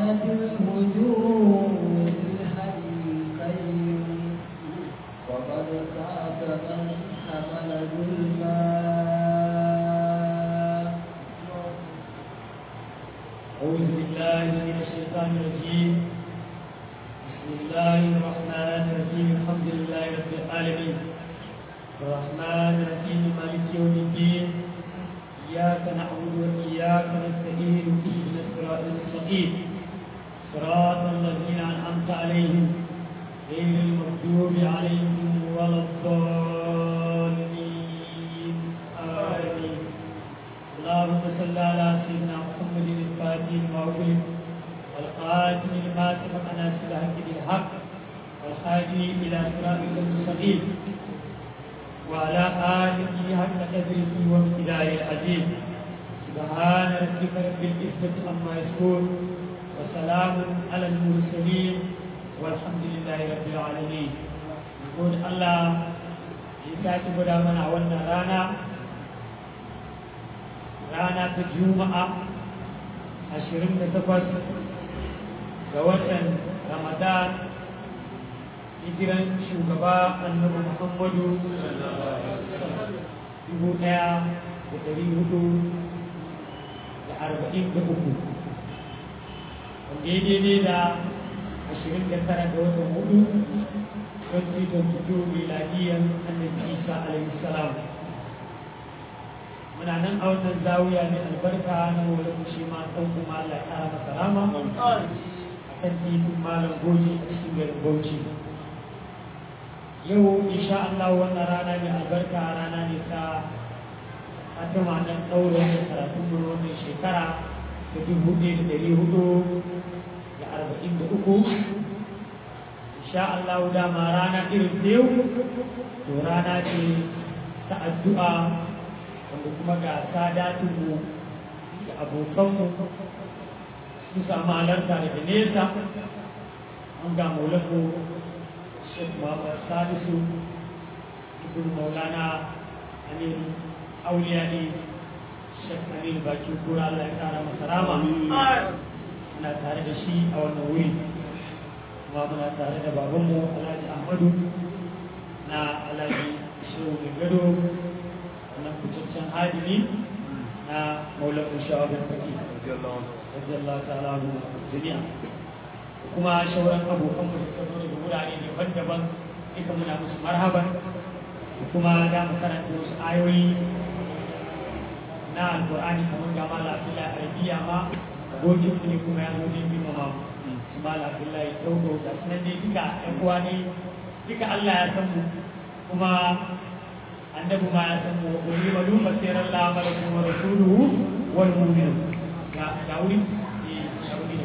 وعنت الوجوه للحي القيوم وقد خاب من حمل ظلما أعوذ بالله من الشيطان الرجيم بسم الله الرحمن الرحيم الحمد لله رب العالمين الرحمن الرحيم مالك يوم الدين إياك نعبد وإياك نستعين اهدنا الصراط المستقيم صراط الذين أنعمت عليهم غير المغضوب عليهم ولا الضالين آمين اللهم صل على سيدنا محمد الفاتح لما أغلق والقاتل لما سبق ناصر الحق بالحق والهادي إلى صراطك المستقيم وعلى آله حق قدره وامتداد العزيز سبحان ربك رب العزة عما يصفون وسلام على المرسلين والحمد لله رب العالمين يقول الله يساعد بدا من أولنا رانا رانا في الجمعة عشرين تقص ووطن رمضان hijiran shugaba annabi muhammadu dubu ɗaya da ɗari hudu da arba'in da uku wanda ya daidai da ashirin da tara ga watan hudu 2022 miladiyan annabi isa alaihi salam muna nan a wannan zawiya ne albarka na wani shi ma ɗan kuma Allah ya ƙara masa rama a kan titin malam goji a cikin garin bauchi yau insha Allah wannan rana mai albarka rana ne ta fatima nan ɗaura da karatun mu wannan shekara ta dubu ɗaya da ɗari hudu da arba'in da uku insha Allah dama rana irin ta yau to rana ce ta addu'a wanda kuma ga sadatunmu da abokanmu sun samu halarta daga nesa an ga maulanmu Sheikh Muhammad Salisu Ibn Maulana Amir Auliya ne Sheikh Amir Baki Kura Allah ya kara masa rama muna tare da shi a wannan wuri kuma muna tare da babanmu Alhaji Ahmadu na Alhaji Shehu Gado wannan fitaccen hadimi na Maulan Shawabin Faki radiyallahu ta'ala anhu jami'a kuma shauran abokan mu suka zo daga wurare daban-daban duka muna musu marhaban kuma da mu karanta wasu ayoyi na alqur'ani kamar ga mala abdullahi arabiya ma abokin mu ne kuma ya zo ne bi mama su mala abdullahi daudo ga sunan dai duka ɗan uwa ne duka Allah ya san mu kuma annabi ma ya san mu wa qul wa lu basira Allah malakum wa rasuluhu wal mu'minun ga ga wuri eh ga wuri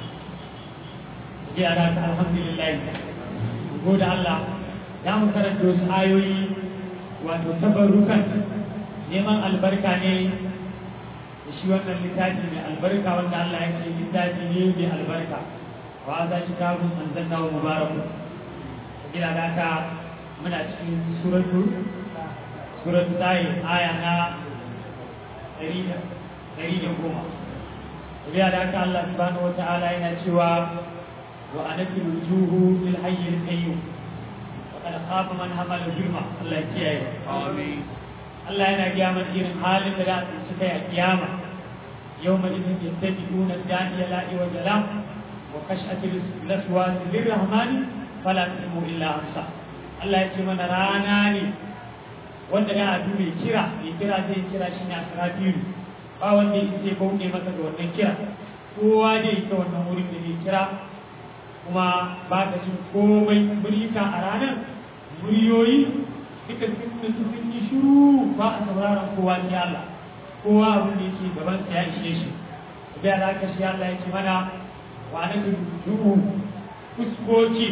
yara ta alhamdulillah gode Allah za mu karanta wasu ayoyi wato tabarrukan neman albarka ne da shi wannan littafi mai albarka wanda Allah ya ce littafi ne mai albarka wa za shi kafin an zanna wa mubaraku gina da ka muna cikin suratu suratu tayi aya na ɗari da goma gina da ka Allah subhanahu wa ta'ala yana cewa وأنت الوجوه للحي القيوم وقد خاف من حمل ظلما الله يكيه آمين الله ينا قيامة إيرن حال لا تنسكي قيامة يوم إذن يتبعون الداعي لا عوج له وخشعة الأصوات للرحمن فلا تسمع إلا أمسا الله يكيه من راناني wanda ya abu mai kira mai kira zai kira shi ne a sarafiru ba wanda ya ce bauɗe masa da wannan kira kowa ne ita wannan wurin da zai kira kuma ba ka jin komai murika a ranar muryoyi duka sun mutu sun yi shiru ba a sauraron kowa sai Allah kowa abin da yake gaban sa ya ishe shi da ya ka shi Allah ya ce mana wa na duhu fuskoki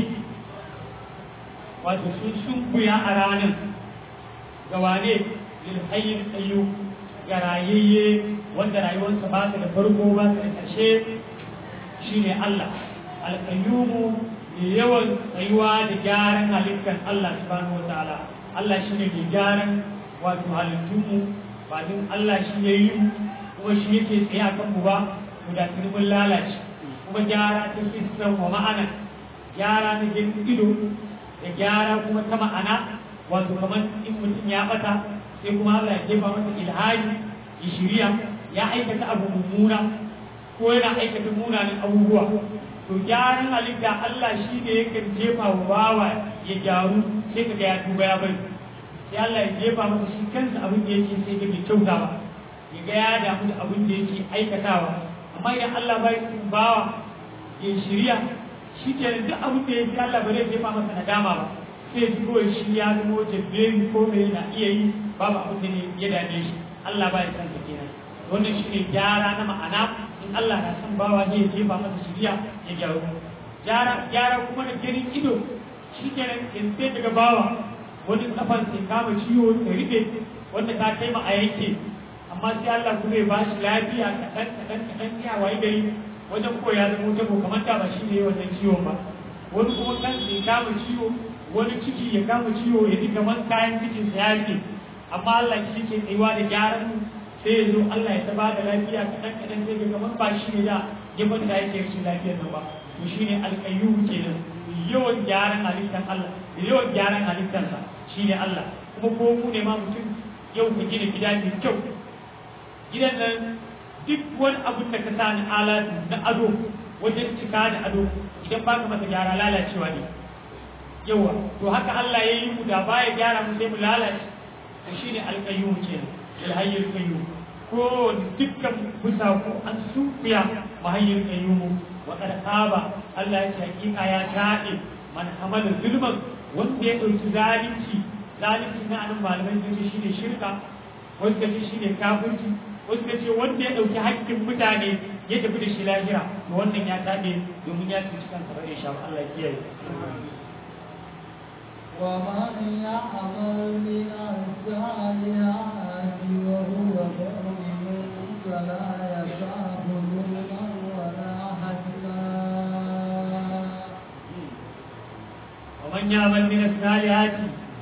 wato sun shunkuya a ranar ga wane lil hayyin ayyu ga rayayye wanda rayuwarsa ba ta da farko ba ta da ƙarshe shine Allah alƙayyumu mai yawan tsayuwa da gyaran halittar Allah subhanahu wataala Allah shi ne mai gyaran wato halittunmu ba don Allah shi ya yi kuma shi yake tsaye a kanmu ba mu da tuni mun lalace kuma gyara ta hissan wa ma'ana gyara na jin ido da gyara kuma ta ma'ana wato kamar in mutum ya bata sai kuma Allah ya jefa masa ilhadi ya shirya ya aikata abu mummuna ko yana aikata munanan abubuwa to gyaran halitta Allah shi ne yakan jefa wa bawa ya gyaru sai ka ga ya tuba ya bari sai Allah ya jefa masa shi kansa abin da yake sai ga bai kyauta ba ya ga ya damu da abin da yake aikatawa amma idan Allah bai cikin bawa ya shirya shi ke duk abin da yake Allah ba zai jefa masa nadama ba sai ji kawai shi ya zama jabberi ko me yana iya yi babu abin da ne ya dame shi Allah ba ya san sa kenan wannan shi ne gyara na ma'ana in Allah na san bawa zai jefa masa shirya ya gyaru gyara gyara kuma da ganin ido shi kenan in sai daga bawa wani kafan sai kama ciwo ta riɓe wanda ta kai ma a yanke amma sai Allah kuma ya bashi lafiya kaɗan kaɗan kaɗan ya wayi gari wajen ko ya zama wuta ko kamar da ba shi ne wannan ciwon ba wani kuma kan sai kama ciwo wani ciki ya kama ciwo ya ji kamar kayan cikin sa ya rike amma Allah shi ke tsayuwa da gyaran sai ya zo Allah ya ta ba da lafiya kaɗan kaɗan sai ga kamar ba shi ne da ya da yake rashin lafiyar nan ba to shi ne alƙayyum kenan yawan gyaran halittar Allah da yawan gyaran halittarsa shi ne Allah kuma ko mu ne ma mutum yau ka gina gida mai kyau gidan nan duk wani abin da ka sa na alatu na ado wajen cika da ado idan ba ka masa gyara lalacewa ne yawa to haka Allah ya yi mu da baya gyara mu sai mu lalace to shine alqayyum kenan alhayyul qayyum ko dukkan kusa ko an sufiya mahayyul qayyum wa qad aba Allah ya ce hakika ya taɗe man hamala zulman wanda ya dauki zalunci zalunci na anan malamai sun ce shine shirka wasu ka ce shine kafirci wasu ka ce wanda ya ɗauki haƙƙin mutane ya tafi da shi lahira to wannan ya taɓe domin ya cuci kansa ba insha Allah ya kiyaye ومن يعمل من الصالحات وهو مؤمن فلا يخاف ظلما ولا حزنا ومن يعمل من الصالحات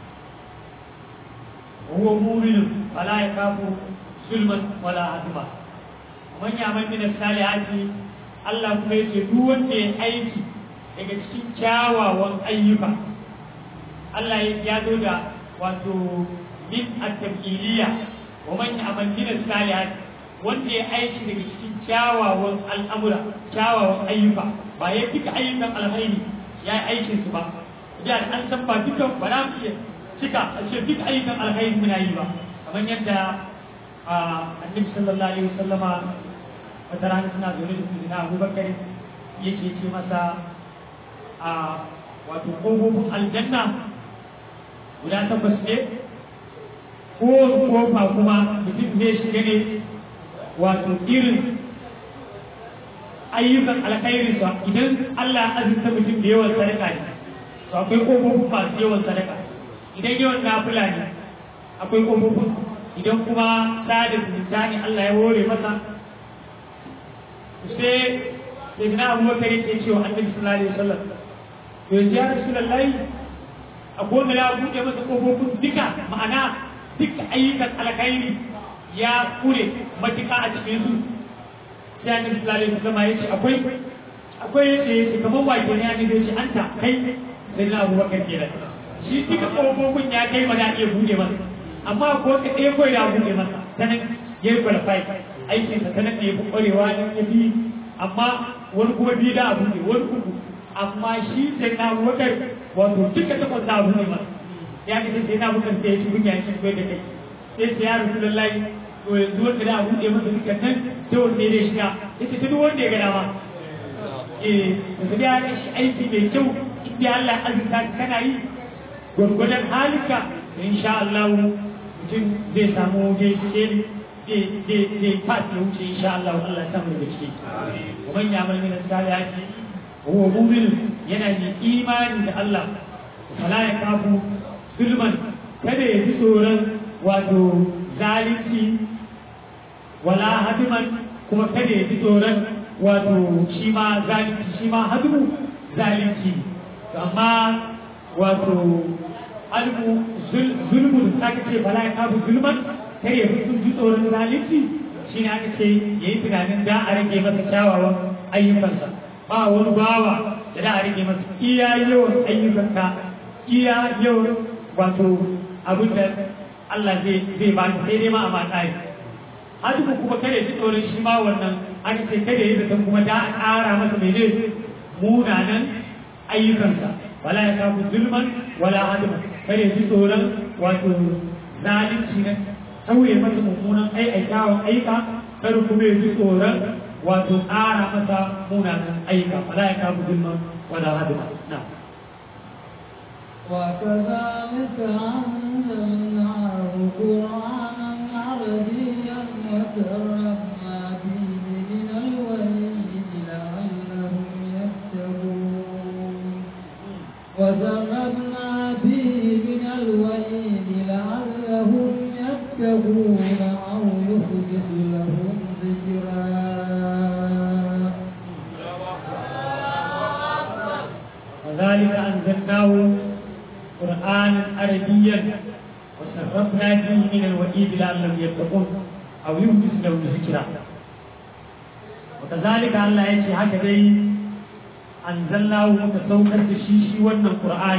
وهو مؤمن فلا يخاف ظلما ولا عدما ومن يعمل من الصالحات Allah kuma yake duk wanda ya aiki daga cikin kyawawan ayyuka Allah ya zo da wato min at-tabqiliya wa man ya'mal min as-salihat wanda ya aiki daga cikin kyawawan al'amura kyawawan ayyuka ba ya duka ayyukan alkhairi ya yi aikin su ba da an san ba dukan ba za mu iya cika a ce duk ayyukan alkhairi muna yi ba kamar yadda annabi sallallahu alaihi wasallama wata rana suna zaune da kuma abubakar yake ce masa a wato ƙofofin aljanna guda takwas ne ko kofa kuma mutum zai shiga ne wato irin ayyukan alkhairi sa idan Allah ya azurta mutum da yawan sadaka ne to akwai ƙofofin masu yawan sadaka idan yawan nafila ne akwai ƙofofin idan kuma sada zumunta ne Allah ya hore masa sai da na abubakar yake cewa annabi sallallahu alaihi wasallam to yanzu ya rasulullahi akwai wanda ya buɗe masa ƙofofin duka ma'ana duka ayyukan alkhairi ya kure matuƙa a cikin su sai annabi sallallahu alaihi wasallam ya ce akwai akwai yace yace kamar wake ne annabi ya ce anta kai sai na abubakar kenan shi duka ƙofofin ya kai ba za a iya buɗe masa amma ko ka ɗaya kawai ya buɗe masa sanan ya yi qualify aikinsa sanan ne ya fi ƙwarewa ne ya fi amma wani kuma biyu da abu ne wani uku amma shi sai na abubakar wato duka takwas da abu ne masa ya ce sai na abubakar sai ya ci kunya shi kai da kai sai sai ya rasu lallai to yanzu wanda da abu ne masa duka nan sai wanda ya shiga ya ce duk wanda ya ga dama eh da ya ga shi aiki mai kyau inda Allah azurta kana yi gwargwadon halika insha Allah mutum zai samu gaishe zai fas ya wuce insha Allah Allah samu daga ciki ومن يعمل من الصالحات وهو مؤمن yana da imani da Allah fala ya kafu zulman kada ya ji tsoron wato zalunci wala hadiman kuma kada ya ji tsoron wato shi ma zalunci shi ma hadimu zalunci amma wato albu zulmun ta ce fala ya kafu zulman kada ya ji tsoron zalunci shi ne aka ce ya yi tunanin da a rage masa kyawawan ayyukansa ba wani bawa da da a rage masa iya yawan ayyukanka iya yawan wato abin da Allah zai zai ba sai dai ma a matsari hadu kuma kada ji tsoron shi ma wannan aka ce kada yi zaton kuma da a ƙara masa mai ne munanan ayyukansa wala ya kafu zulman wala hadima kada ji tsoron wato zalunci na tauye masa mummunan aikawon aika kar kuma ya ji tsoron wato ƙara masa munanan aika wala ya kafu zulman wala hadima na وكذلك أنزلناه قرآنا عربيا وتركنا فيه من الوعيد لعلهم يتقون وتركنا فيه من الوعيد لعلهم يتقون أو يحدث لهم ذكرا وذلك أنزلناه قرآنا عربيا وصرفنا فيه من الوعيد لعلهم يتقون أو يحدث لهم ذكرا وكذلك الله يجي هكذا أنزلناه متسوكر تشيشي ون القرآن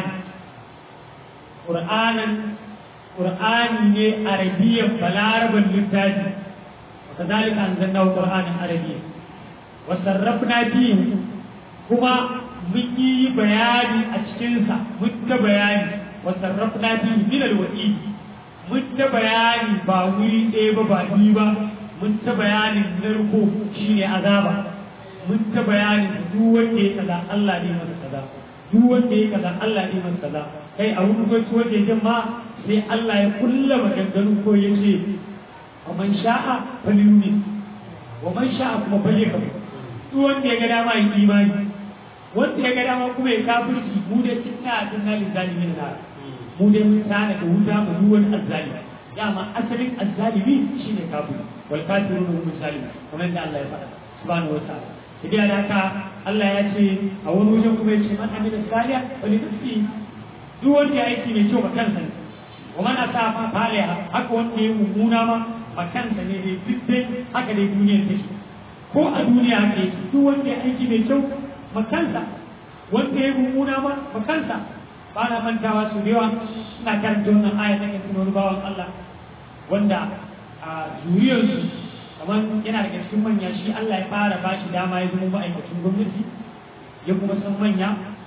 قرآنا قرآن عربيا بلاربا للتاج وكذلك أنزلناه قرآنا عربيا وصرفنا فيه كما mun yi bayani a cikinsa mun ta bayani wa sarrafna fi min alwa'i mun ta bayani ba wuri ɗaya ba ba biyu ba mun ta bayanin narko shine azaba mun ta bayanin duk wanda ya kaza Allah ne masa kaza duk wanda ya kaza Allah ne masa kaza kai a wani goci wanda ya ma sai Allah ya kulla maganganu ko ya ce wa man sha'a falyumin wa man sha'a kuma falyakfur duk wanda ya ga dama yi imani wanda ya ga dama kuma ya kafirci mu dai tunna tunna lil zalimin na mu dai mun tana da wuta mu duk wani azzalimi dama asalin azzalimi shine kafiri wal kafirun hum zalimun kamar da Allah ya faɗa subhanahu wa ta'ala idan da haka Allah ya ce a wani wajen kuma ya ce man amila saliha wa li nafsi duk wanda ya aiki mai kyau ba kansa ne wa man asafa faliha haka wanda ya mummuna ma ba kansa ne dai duk dai haka dai duniyar take ko a duniya haka yake duk wanda ya aiki mai kyau makansa wanda ya mummuna ma makansa ba na mantawa su da yawa ina karanta wannan aya ta kan wani bawan Allah wanda a zuriyarsu kamar yana daga cikin manya shi Allah ya fara ba shi dama ya zama ma'aikacin gwamnati ya kuma san manya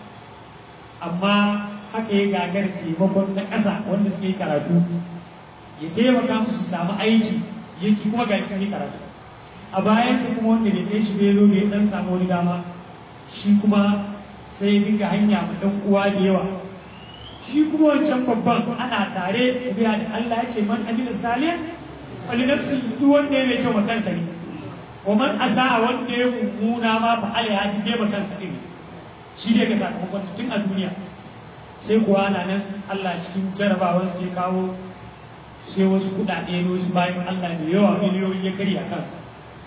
amma haka ya gagar taimakon na ƙasa wanda suke karatu ya taimaka musu su samu aiki ya ci kuma ga cikin karatu a bayan su kuma wanda bai kai shi bai zo bai dan samu wani dama shi kuma sai ya dinga hanya ma dan uwa da yawa shi kuma wancan babban ana tare biya da Allah ya ce man amila salih wali nafsi duk wanda ya mai kyau makansa ne wa man asa wanda ya mummuna ma fa alaiha ji bai makansa din shi ne ga sakamakon tun a duniya sai kuwa ana nan Allah cikin jarabawan sai kawo sai wasu kuɗaɗe ne wasu bayan Allah da yawa miliyoyi ya karya kansa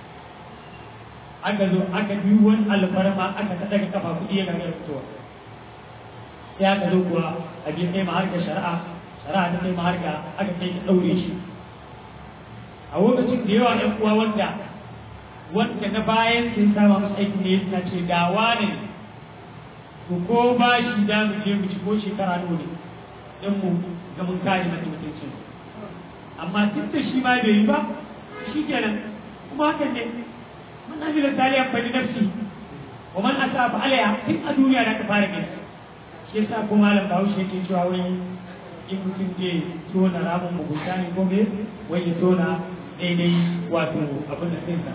aka zo aka bi wani alfarma aka ta daga kafa kuɗi ya gagara fitowa sai aka zo kuwa a biyan kai maharka shari'a shari'a ta kai maharka aka kai ta ɗaure shi a lokacin da yawa ɗan uwa wanda wanda na bayan sun sama masu aiki ne suna ce da wane to ko ba shi da mu je mu ci ko shekara nawa ne dan mu ga mun kare masa mutuncin amma duk da shi ma bai yi ba shi kenan kuma hakan ne من عمل صالحا فلنفسه ومن اساء فعليها tun a duniya da ka fara gani shi yasa ko malam Bahaushe yake cewa wai in mutum zai tona ramin mugunta ne ko me wai ya tona daidai wato abin da sinsa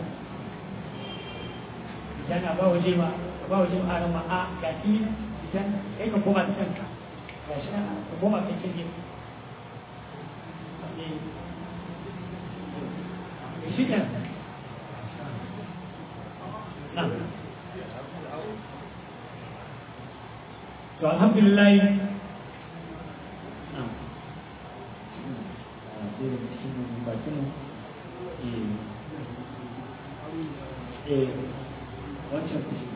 idan a ba waje ma a ba waje ma ma a ga shi idan kai ka koma ta kanka ga shi ka koma kan kirge shi kenan نعم فالحمد لله نعم wancan kushi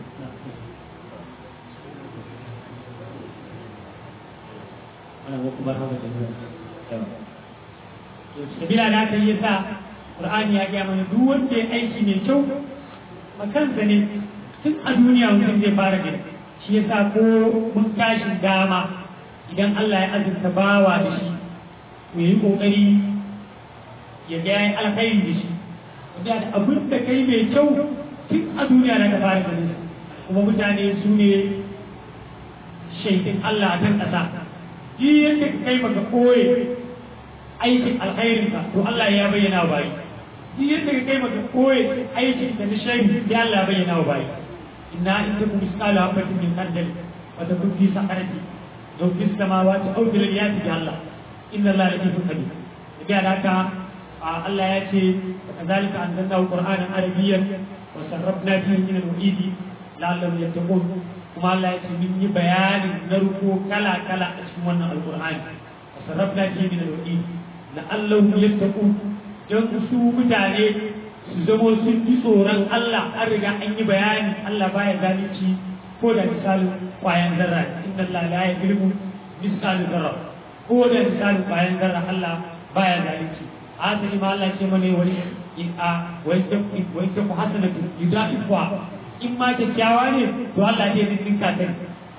ana ko kuma haka da zuwa yawa to sabila da aka yi sa Qur'ani ya ga mana duk wanda ya aiki mai kyau makansa ne tun a duniya mutum zai fara gani shi yasa ko mun tashin dama idan Allah ya azurta bawa da shi to yi kokari ya ga yayin alkhairi da shi da abin da kai mai kyau tun a duniya na ka fara ganin kuma mutane su ne shaidin Allah a kan ƙasa duk yadda ka kai baka koye aikin alkhairinka to Allah ya bayyana wa bayi duk yadda ka kai baka koye aikin da na shari ya Allah ya bayyana wa bayi inna in takum misqala habatin min khardal wa takun fi saqarati law fi samawati aw fil ardi bi Allah inna Allah latifun khabir daga haka Allah ya ce kazalika anzalnahu qur'anan arabiyyan wa sarrafna fihi min al-wa'idi la'allahum yattaqun kuma Allah ya ce mun yi bayanin narko kala kala a cikin wannan alqur'ani wa sarrafna fihi min al-wa'idi la'allahum yattaqun dan su mutane su zamo sun ji tsoron Allah an riga an yi bayani Allah baya zalunci ko da misalin kwayan zarra inna Allah la yuzlimu misalin zarra ko da misalin kwayan zarra Allah baya zalunci asali ma Allah ce mana wani in a wai ta wai ta hasana yudaifa in ma kyakkyawa ne to Allah zai ninka ta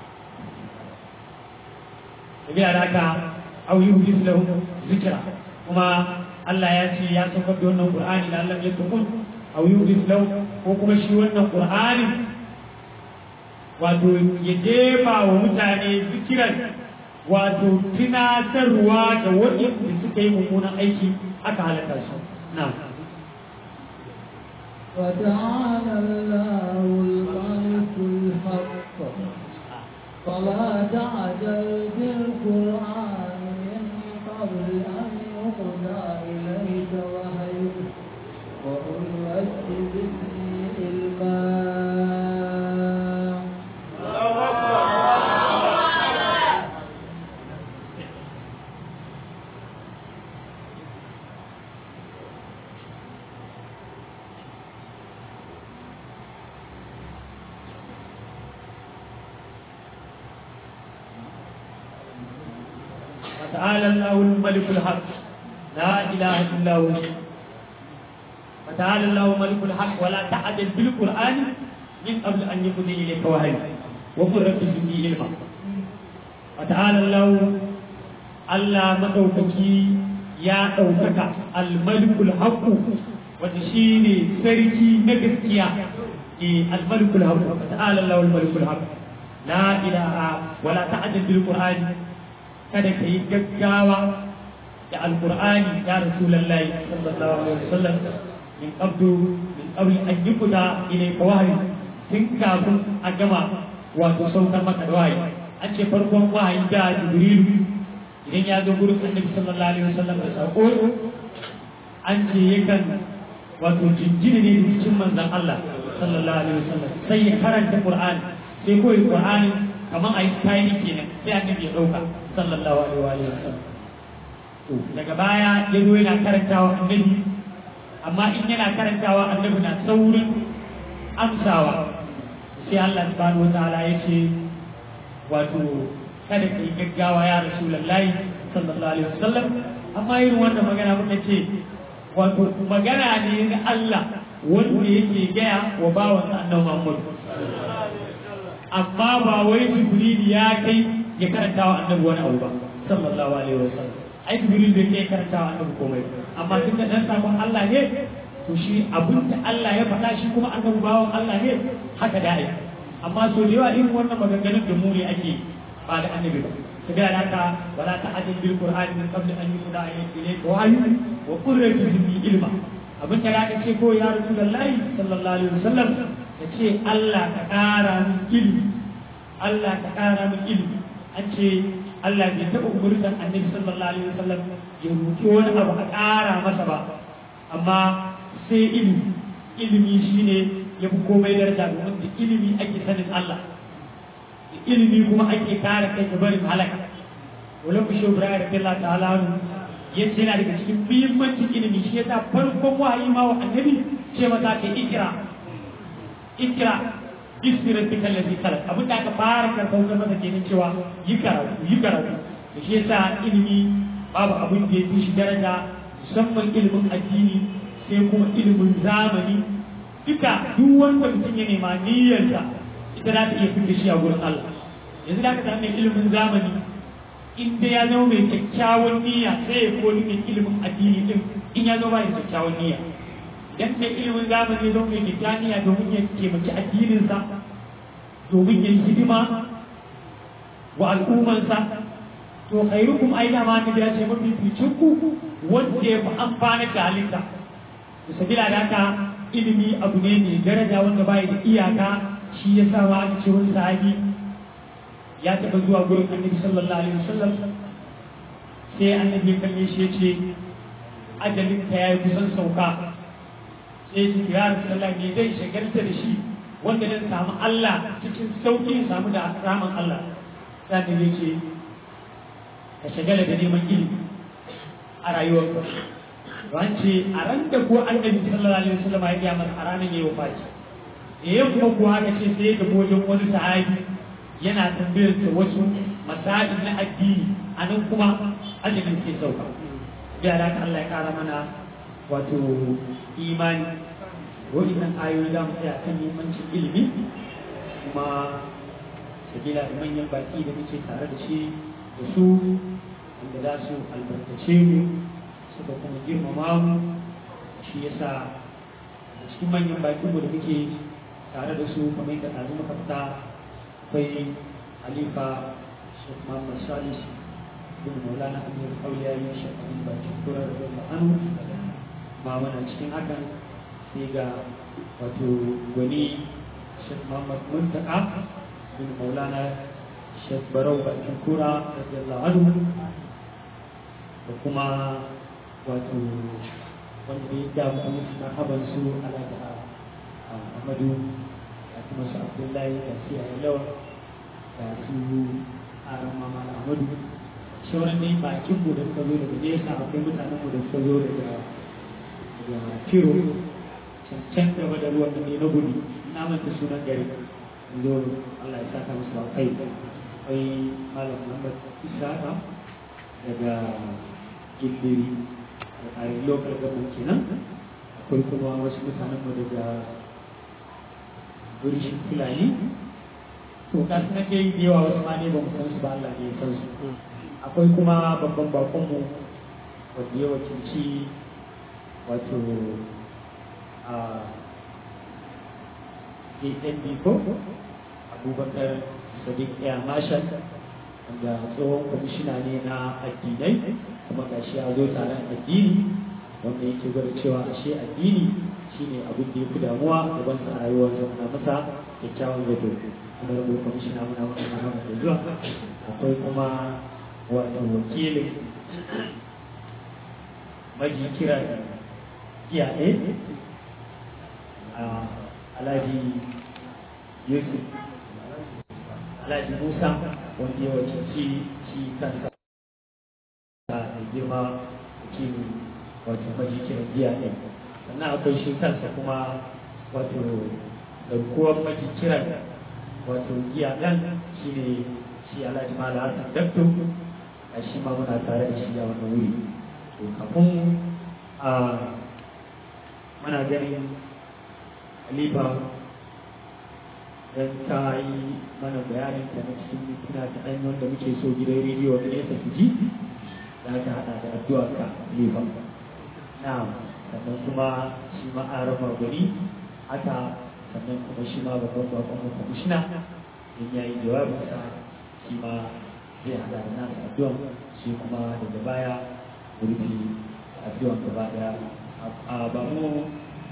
tabi alaka au yuhdis lahu zikra kuma Allah ya ce ya saukar da wannan Qur'ani da Allah ya tukun au yuhdis lahu ko kuma shi wannan Qur'ani wato ya jefa wa mutane zikiran wato tunatarwa da waɗanda suka yi mummunan aiki aka halaka su na'am وتعالى الله الملك الحق فلا تعجل بالقرآن من قبل أن يقضى إليك وحيه وقل رب زدني علما وتعالى الله الملك الحق لا اله الا هو وتعالى الله ملك الحق ولا تعجل بالقران من قبل ان يقضي اليك وحي وقل رب زدني علما وتعالى الله الله مدوكي يا دوكك الملك الحق وتشيني سركي نغسكيا الملك الحق وتعالى الله الملك الحق لا اله ولا تعجل بالقران kada ka yi gaggawa da alkur'ani ya rasulullahi sallallahu alaihi wasallam min qabdu min qabli an yuqda ilayka wahyi tun kafin a gama wato saukar maka da wahayi an ce farkon wahayi da jibrilu idan ya zo gurin annabi sallallahu alaihi wasallam da sako an ce yakan wato jinjini ne da cikin manzon Allah sallallahu alaihi wasallam sai ya karanta qur'ani sai koyi qur'ani kamar a yi kayan kenan sai annabi ya ɗauka sallallahu alaihi wa sallam to daga baya ya zo yana karantawa annabi amma in yana karantawa annabi na saurin amsawa sai Allah subhanahu wataala ya ce wato kada ka yi gaggawa ya rasulullahi sallallahu alaihi wasallam amma irin wannan magana muka ce wato magana ne na Allah wanda yake gaya wa bawansa annabi Muhammad amma ba wai jibril ya kai ya karanta wa annabi wani abu ba sallallahu alaihi wasallam ai jibril bai kai karanta wa annabi komai amma tun da dan sabon Allah ne to shi abin da Allah ya faɗa shi kuma annabi bawon Allah ne haka da ai amma so da yawa irin wannan maganganun da mu ne ake ba da annabi ba kaga da haka wala ta'adil bil qur'ani min qabl an yuqda ilayka wahyu wa qur rabbi zidni ilma abin da ka ce ko ya rasulullahi sallallahu alaihi wasallam ka ce Allah ka ƙara min ilimi Allah ka ƙara min ilimi an ce Allah bai taɓa umurtan annabi sallallahu alaihi wasallam ya roƙi wani abu a ƙara masa ba amma sai ilimi ilimi shine ya fi komai daraja domin da ilimi ake sanin Allah da ilimi kuma ake kare kai ga barin halaka wala ku shobra da Allah ta'ala yace yana daga cikin muhimmancin ilimi shi yasa farkon wahayi ma wa annabi ce mata ta ikra ikra bismi rabbika allazi khalaq abin da aka fara karɓar masa kenan cewa yi karatu yi karatu da shi yasa ilimi babu abin da ya fi shi daraja musamman ilimin addini sai kuma ilimin zamani duka duk wanda mutum ya nema niyyarsa ita za ta iya fita shi a gurin Allah yanzu da ka samu mai ilimin zamani in dai ya zama mai kyakkyawan niyya sai ya koli mai ilimin addini din in ya zama mai kyakkyawan niyya dan mai ilimin zamani ya zama mai kyakkyawan niyya domin ya taimaki addininsa domin ya yi hidima wa al'ummansa to khairukum aina ma ni da ce mafi ficin ku wanda ya fi amfana da halitta to sabila da haka ilimi abu ne mai daraja wanda bai da iyaka shi ya sa wa aka ce wani sahabi ya taɓa zuwa gurin annabi sallallahu alaihi wasallam sai annabi ya kalle shi ya ce ajalin ka yayi kusan sauka sai ya ce ya rasulullah me zai shagalta da shi wanda zan samu Allah cikin sauƙi samu da ramin Allah sai annabi ya ce ka shagala da neman ilimi a rayuwarka wance a ran da ko annabi sallallahu alaihi wasallam ya gaya masa a ranar yayi wafati eh kuma kuwa aka ce sai ga wajen wani sahabi yana tambayar sa wasu masail na addini a nan kuma ajalin ke sauka ya da Allah ya kara mana wato imani wannan ayoyi da mu tsaya kan muhimmancin ilimi kuma sabila da manyan baki da muke tare da shi da su wanda za su albarkace mu suka kuma girmama mu shi yasa a cikin manyan bakinmu da muke tare da su kamar yadda ɗazu muka fita akwai halifa shek muhammad salis bin maulana amir auliya ya shekaru bakin kurar da ma'anu ma mana cikin hakan sai ga wato gwani shek muhammad muntaka bin maulana shek barau bakin kura radiyallahu anhu da kuma wato wanda ya damu musu na haban su ala da amadu da kuma su abdullahi da su yayi lawa da su aran mama da amadu sauran ne bakin mu da suka zo daga nesa akwai mutanen mu da suka zo daga daga kiro can gaba da ruwan da ne na gudu na manta sunan gari zo Allah ya saka musu ba kai akwai malam Muhammad Isa daga gindiri a local government kenan akwai kuma wasu mutanen mu daga burishin fulani to ka san dai da yawa wasu ma ne ba mu san su ba Allah ne ya san su akwai kuma babban bakon mu wanda ya wakilci wato a ANB ko abubakar sadiq ya mashal wanda tsohon kwamishina ne na addinai kuma gashi ya zo taron addini wanda yake gwada cewa ashe addini shine abin da ya fi damuwa gaban sa a rayuwar na masa kyakkyawan zato kuma rabu kwamishina muna muna muna da zuwa akwai kuma wato wakilin maji kira iyaye a alhaji yusuf alhaji musa wanda ya wakilci shi kansa da girma wakilin wato majikin giya ɗin sannan akwai shi kansa kuma wato garkuwar majikiran wato giya ɗan shi ne shi alhaji mala hassan dakto a shi ma muna tare da shi a wannan wuri to kafin a muna ganin halifa don ta yi mana bayanin ta na cikin mintuna ta ɗan wanda muke so gidan rediyo wani nesa su ji za ta haɗa da addu'a ka halifa na sannan kuma shi ma a rama gari haka sannan kuma shi ma babban bakon mu kwamishina in ya yi jawabinsa shi ma zai haɗa da nasa addu'a shi kuma daga baya rufe addu'a gaba ɗaya a ba mu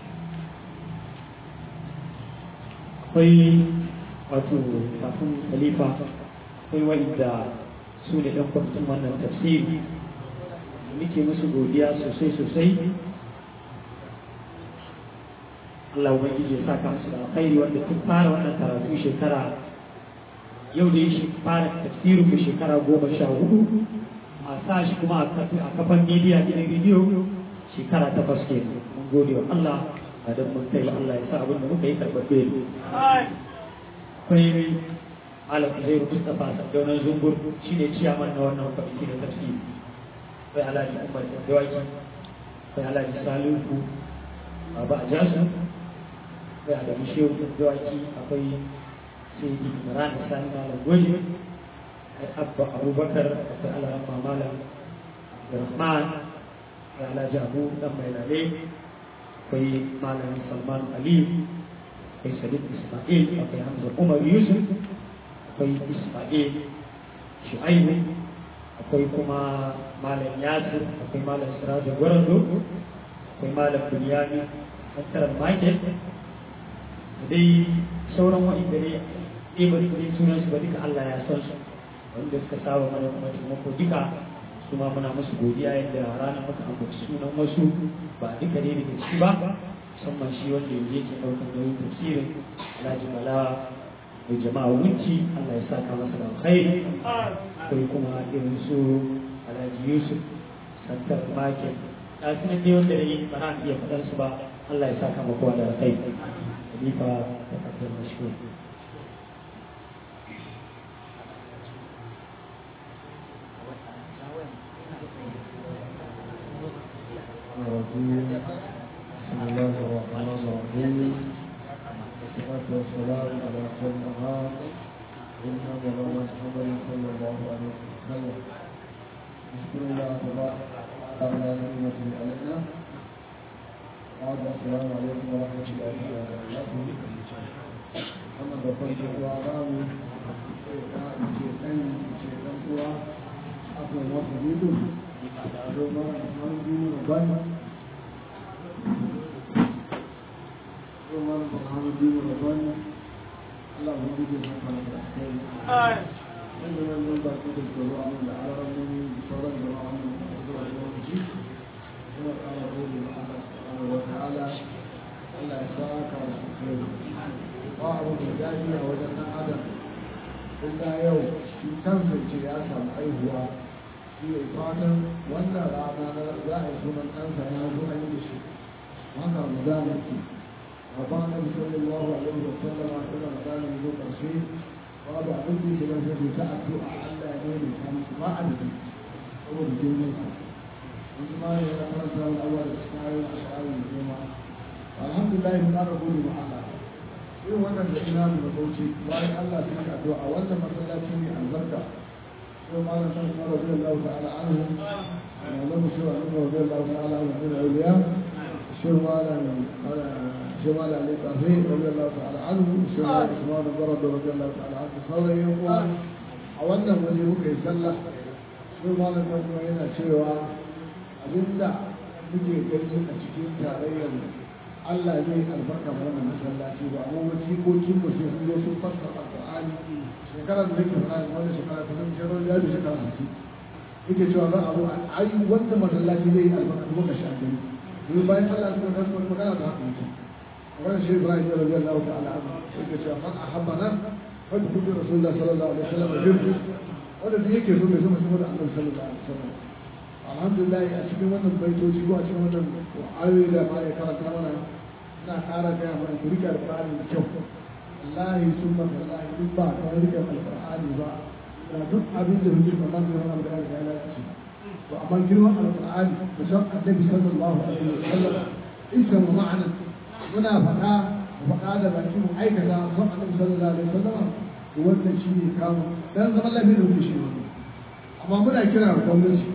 akwai wato kafin khalifa akwai wanda su ne ɗan kwamitin wannan tafsiri muke musu godiya sosai sosai Allah ubangiji ya saka musu da alkhairi wanda tun fara wannan karatu shekara yau da shi fara tafsirin mu shekara goma sha hudu a sa shi kuma a kafan media gidan rediyo shekara takwas ke mun gode wa Allah a don mun kai Allah ya sa abin da muka yi karɓaɓɓe akwai malam zai Mustapha Sadaunan Zungur shi ne ciyaman na wannan kwamiti da tafsiri akwai alhaji Umar Dawaki akwai alhaji Salihu Baba Ajasu akwai adamu shehu da dawaki akwai sai imran sani malam gwaji abba abubakar akwai alarama malam rahman da alhaji abu dan mai lale akwai malam salman ali akwai sadiq ismail akwai hamza umar yusuf akwai ismail shu'aibu akwai kuma malam yasir akwai malam sirajo gwarando akwai malam bunyani tattarar market da dai sauran wa'inda ne ɗibar kudin sunan su ba duka Allah ya san su wanda suka saba mana kuma taimako duka su ma muna musu godiya yadda ranar muka ambaci sunan wasu ba duka ne daga ciki ba musamman shi wanda yanzu yake ɗaukar nauyin tafsirin Alhaji Bala da jama'a wunci Allah ya saka masa da alkhairi akwai kuma irin su Alhaji Yusuf Santar Market da su ne wanda ne ba na iya faɗan su ba Allah ya saka maka da alkhairi Khalifa da kafin mashkur الرجيم بسم الله الرحمن الرحيم والصلاة والسلام على خير الأنام إنما مولانا محمد صلى الله عليه وسلم نشكر الله تبارك وتعالى على نعمته علينا وعد السلام عليكم ورحمة الله وبركاته أما بفضل وعلام شيطان شيطان هو أقوى وحديد دوما محمد ربنا Umar Muhammadu Rabbani Allah ya buɗe maka da kai. Wanda wannan ba ku da tsoro a da alamomi da sauran jama'a mun da zuwa lokaci. Kuma kana gode ma Allah subhanahu wa ta'ala. Allah ya saka su kai. Ba abu da dadi a wajen ɗan adam. Illa yau shi kansa ce ya samu aihuwa. Shi ne fatan wannan rana na za a yi sunan ɗansa ya zo an yi da shi. Haka mu da nake. وقال النبي صلى الله عليه وسلم كما قال من الرسول قال عندي كما في ساعة أعلى يمين خمس ما عندي هو الجنة وما يقرأ الأول إسماعيل وأشعار الجمعة الحمد لله من أقول مع الله irin wannan da ina da bauchi bayan Allah sun yi addu'a wannan masallaci ne albarka sai malam san kuma radiyallahu ta'ala anhu malam shi wa annabi radiyallahu ta'ala anhu min awliya shi malam shi malam ali tafi radiyallahu ta'ala anhu shi malam usman barad radiyallahu ta'ala anhu sauran yan uwa a wannan waje muka yi sallah shi malam kuma yana cewa abinda muke gani a cikin tarayyar Allah zai albarka ma wannan masallaci ba amma wani jikokin mu sai sun zo sun fassara Alƙur'ani shekara da nake fara wani shekara ta san shekaru ya da shekara hamsin yake cewa za a zo ai wanda masallaci zai yi albarka kuma ka sha gani domin bayan Allah sun ga sun magana da haka yake wannan shi Ibrahim ya rabbi Allah ta'ala anhu yake cewa man ahabbana fa bi rasulullah sallallahu alaihi wasallam birri wanda duk yake so bai so mutum da Annabi sallallahu alaihi wasallam alhamdulillah a cikin wannan baitoci ko a cikin wannan ayoyi da ma ya karanta mana ina ƙara gaya mana ku rike alƙur'ani da kyau wallahi sun ma wallahi duk ba ka rike alƙur'ani ba da duk abin da muke kamar da wannan da ya lalace to amma girman alƙur'ani da san annabi sallallahu alaihi wasallam isa wa ma'ana muna faɗa faɗa da baki mu aikata san annabi sallallahu alaihi wasallam to wannan shi ne kawo dan zaman lafiya da muke shi amma muna kira gwamnati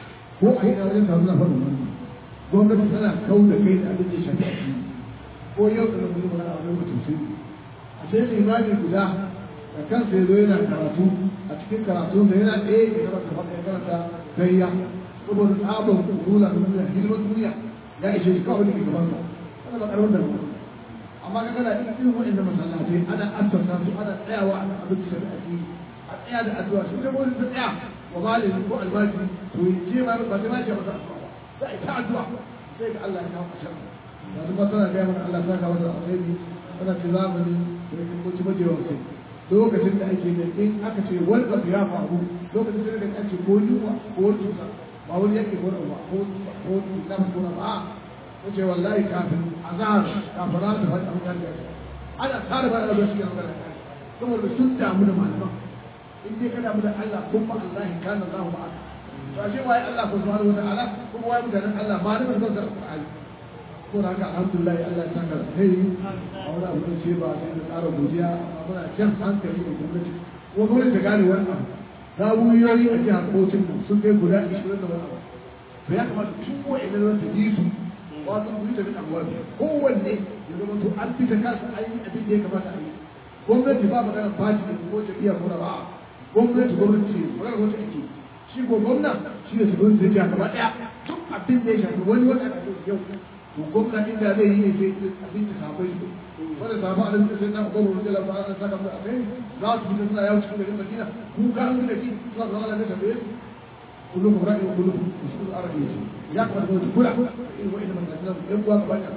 ko a yi da wajen taron na faɗin wannan gwamnati tana kau da kai da abin da ya shafi addini ko yau da nan zuwa a wani mutum sai a sai limami guda da kansa ya zo yana karatu a cikin karatu da yana ɗaya ya karanta faɗa ya karanta gayya saboda tsabar rula da duniya hidimar duniya ya ishe shi kawai da ke gabansa ana ba ƙarfin da amma ka gana irin waɗanda masallatai ana assasa su ana tsayawa a abin da shafi addini a tsaya da addu'a shi da wani ta tsaya wa malami ko albashi to je ma ba sai ma ce masa addu'a ba za a yi ta addu'a sai ga Allah ya kawo ƙarshen yanzu ba tana gaya mana Allah saka masa alheri tana ce zamani da ya kuma ci majewa sai lokacin da ake da in aka ce wani abu ya faru lokacin da ake ko yunwa ko wani cuta ba wani yake ko ba ko ko na ko na ba ko ce wallahi kafin azhar kafin ran da fadi an ganda ana tsara ba da shi an ganda saboda sun damu da malaman in dai ka damu da Allah kuma Allah kana Allah ma'aka to ashe wai Allah subhanahu wa ta'ala kuma wai mutanen Allah malaman zan zara Qur'ani ko da haka alhamdulillah Allah ya saka alheri a wani abu da ce ba sai da ƙara godiya amma muna jan hankali da gwamnati ko gwamnati ta gane wannan zawuyoyi a jihar Bauchin mu sun kai guda 20 da wani abu to ya kamata tun wa'in da ta ji su wato ku yi tafi abuwa kowanne ya zama to an fita kansa an yi abin da ya kamata a yi gwamnati ba magana fati da ko jam'iyyar mura ba gwamnati gwamnati ce magana gwamnati ake shi ko gwamna shi ne shugaban zai jiya gaba daya duk abin da ya shafi wani wanda aka yi yau to gwamna inda zai yi ne sai abin da sabai su wanda sabu a nan sai na gwamnati da lafa an saka musu a kai za su fita suna yawo cikin garin madina ku ka an da shi suna zama da tambaye su كلكم رأي وكلكم مسؤول عربي يا أخوان كل كل وإذا من الإسلام يبغى بقى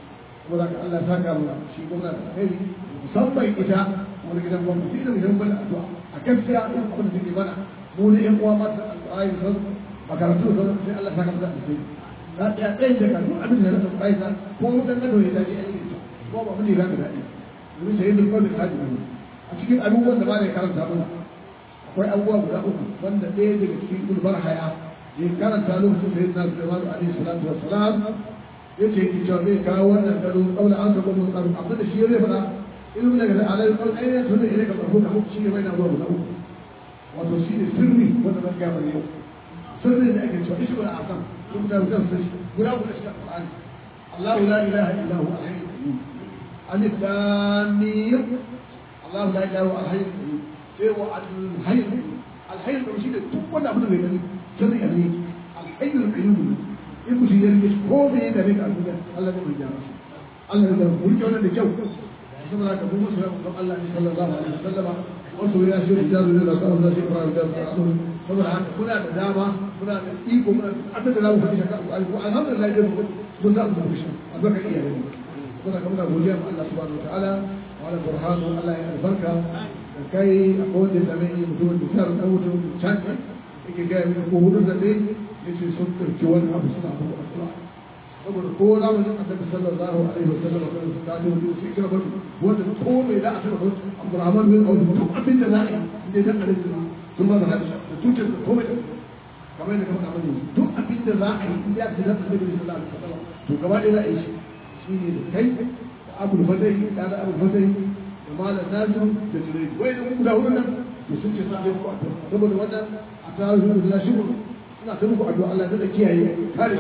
ولكن الله ساكا شيء قلنا خير musamman ita wani gidan gwamnati da gidan gwamnati addu'a a gaskiya in abin da take mana mu ne yan uwa masu alƙur'ani sun makarantu sun sai Allah saka musu alheri na ɗaya ɗayan da kan abin da na tafi aisa ko mutan gado ya dace aiki ita ko ba mun ne za ka daɗi domin sai yin kawai da kaji ne a cikin abubuwan da ba ne karanta mana akwai abubuwa guda uku wanda ɗaya daga cikin gulbar haya ya karanta lokacin da ya na Sulaiman alaihi salatu wassalam ya ce ki cewa zai kawo wannan gado kaula an saba mun tsaro abin da shi ya zai faɗa ilmi daga alai kawai ainihin sunan ilai ka farko ka shi ne bai na zuwa guda uku wato shi ne sirri wanda zan gaya mana yau sirri da ake cewa ishi wala asam sun guda guda su shi guda guda shi alqur'ani Allahu la ilaha illa huwa al-hayyul qayyum alif lam mim Allahu la ilaha illa huwa al-hayyul qayyum sai wa al-hayyul al-hayyul qayyum shi ne duk wanda abin da bai gani sirri a ne al-hayyul qayyum in mutum ya rike ko me ya gare ka a duniya Allah ne mai gyara Allah ne mai rike wannan da kyau saboda haka mu musu don Allah ne sallallahu alaihi wasallama wasu ya shi da jaru da ka Allah shi fara da su saboda haka kuna da dama kuna da iko kuna da abin da za mu faɗi shaka ko alhamdulillah dai mun za mu faɗi shi albarka iyaye ne saboda haka muna godiya ma Allah subhanahu wataala wa ala burhanu Allah ya albarka da kai akwai wanda ya same ni mutumin da shar da mutum can yake ga mini ko hudu da dai yace sun ɗauki wani abu suna abu addu'a saboda ko za mu jin annabi sallallahu alaihi wa sallam kan su kaji wani sai kira bari wanda ko mai za a taba ba Abdurrahman bin Auf duk abin da za a yi inda dan alaihi sun ba da hadisi da tutar da komai kamar yadda kamar abin duk abin da za a yi inda ya dan alaihi sallallahu alaihi wa sallam to gaba ɗaya za a yi shi shine da kai da Abu Fadai da da Abu Fadai da Malam Nasu da Jirai wai da guda hudu nan to sun ce sa ku saboda wannan a tarihi da shi ina ta muku addu'a Allah da kiyaye kare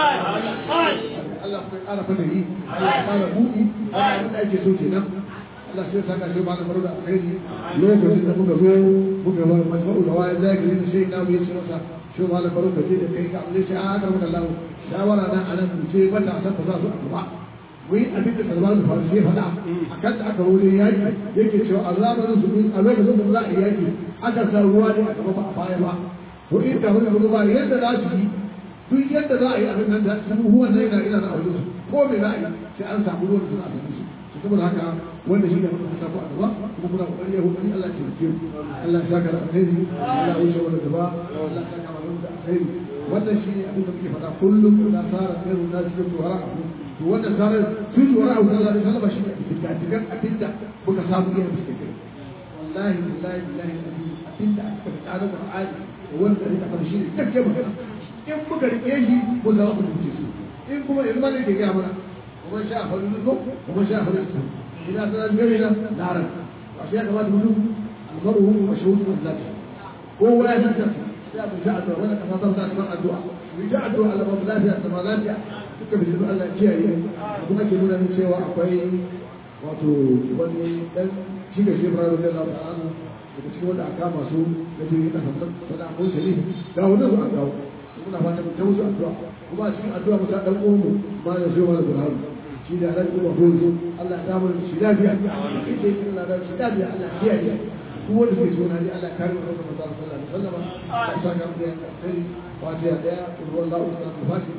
Allah kuma ƙara fada yi Allah ya ƙara buɗi Allah da ake so kenan Allah sai saka shi ba da baro da alkhairi lokacin da muka zo muka ba majma'u da waya zai gari da shi na mu yace masa shi ma da baro ka je da kai ka Allah shi a haka muka Allah shawara na anan mu ce mata san ta za su addu'a mu yi abin da Salman da Farisi ya faɗa akan da aka rode yaki yake cewa azabarin su a lokacin da za a yi yaki aka sa ruwa ne a gaba ba a baya ba to in da wani abu ba yadda za su yi duk yadda za a yi abin nan da sun huwa zai na ina na wajen su ko me za a yi sai an samu ruwan suna da su to saboda haka wanda shi ne muka ta samu a gaba kuma kuna kokari ya hukari Allah ya taimake mu Allah ya saka da alheri Allah ya wuce wanda gaba Allah ya saka mana da alheri wannan shi ne abin da muke faɗa kullum da tsara khairu na cikin tuwara to wannan tsara tun tuwara a sallallahu alaihi wasallam shi ne fitatigan abin da muka samu iya suke kai wallahi billahi billahi abin da aka faɗa da Qur'ani wanda ya taɓa shi ne gaske magana in muka rike shi ko za mu rubuce su in kuma yanzu ne ke gaya mana kuma sha faru ko kuma sha faru su ina sanar gari na laran a shi ya kamata mutum almaru hu wa shahudu wa zati ko waya shi ta ya mu sha addu'a wannan kasa ta ta addu'a mu sha addu'a Allah ba lafiya ta lafiya duka bi Allah kiyaye kuma ke nuna cewa akwai wato wani dan shi ga shi Ibrahim radiyallahu ta'ala daga cikin wanda aka masu da jirgin kasa sana ko shari ga wanda su an kawo muna fata mu ta musu addu'a kuma a cikin addu'a mu ta dan uwanmu ma da shi wala burhan shi da ran kuma ko zo Allah ya damu shi lafiya shi ce Allah da shi lafiya Allah ya kiyaye duk wanda suke so na ji Allah ya kare mu daga manzo sallallahu alaihi wasallam ya saka mu da kai fatiha daya kullu wallahu sallallahu alaihi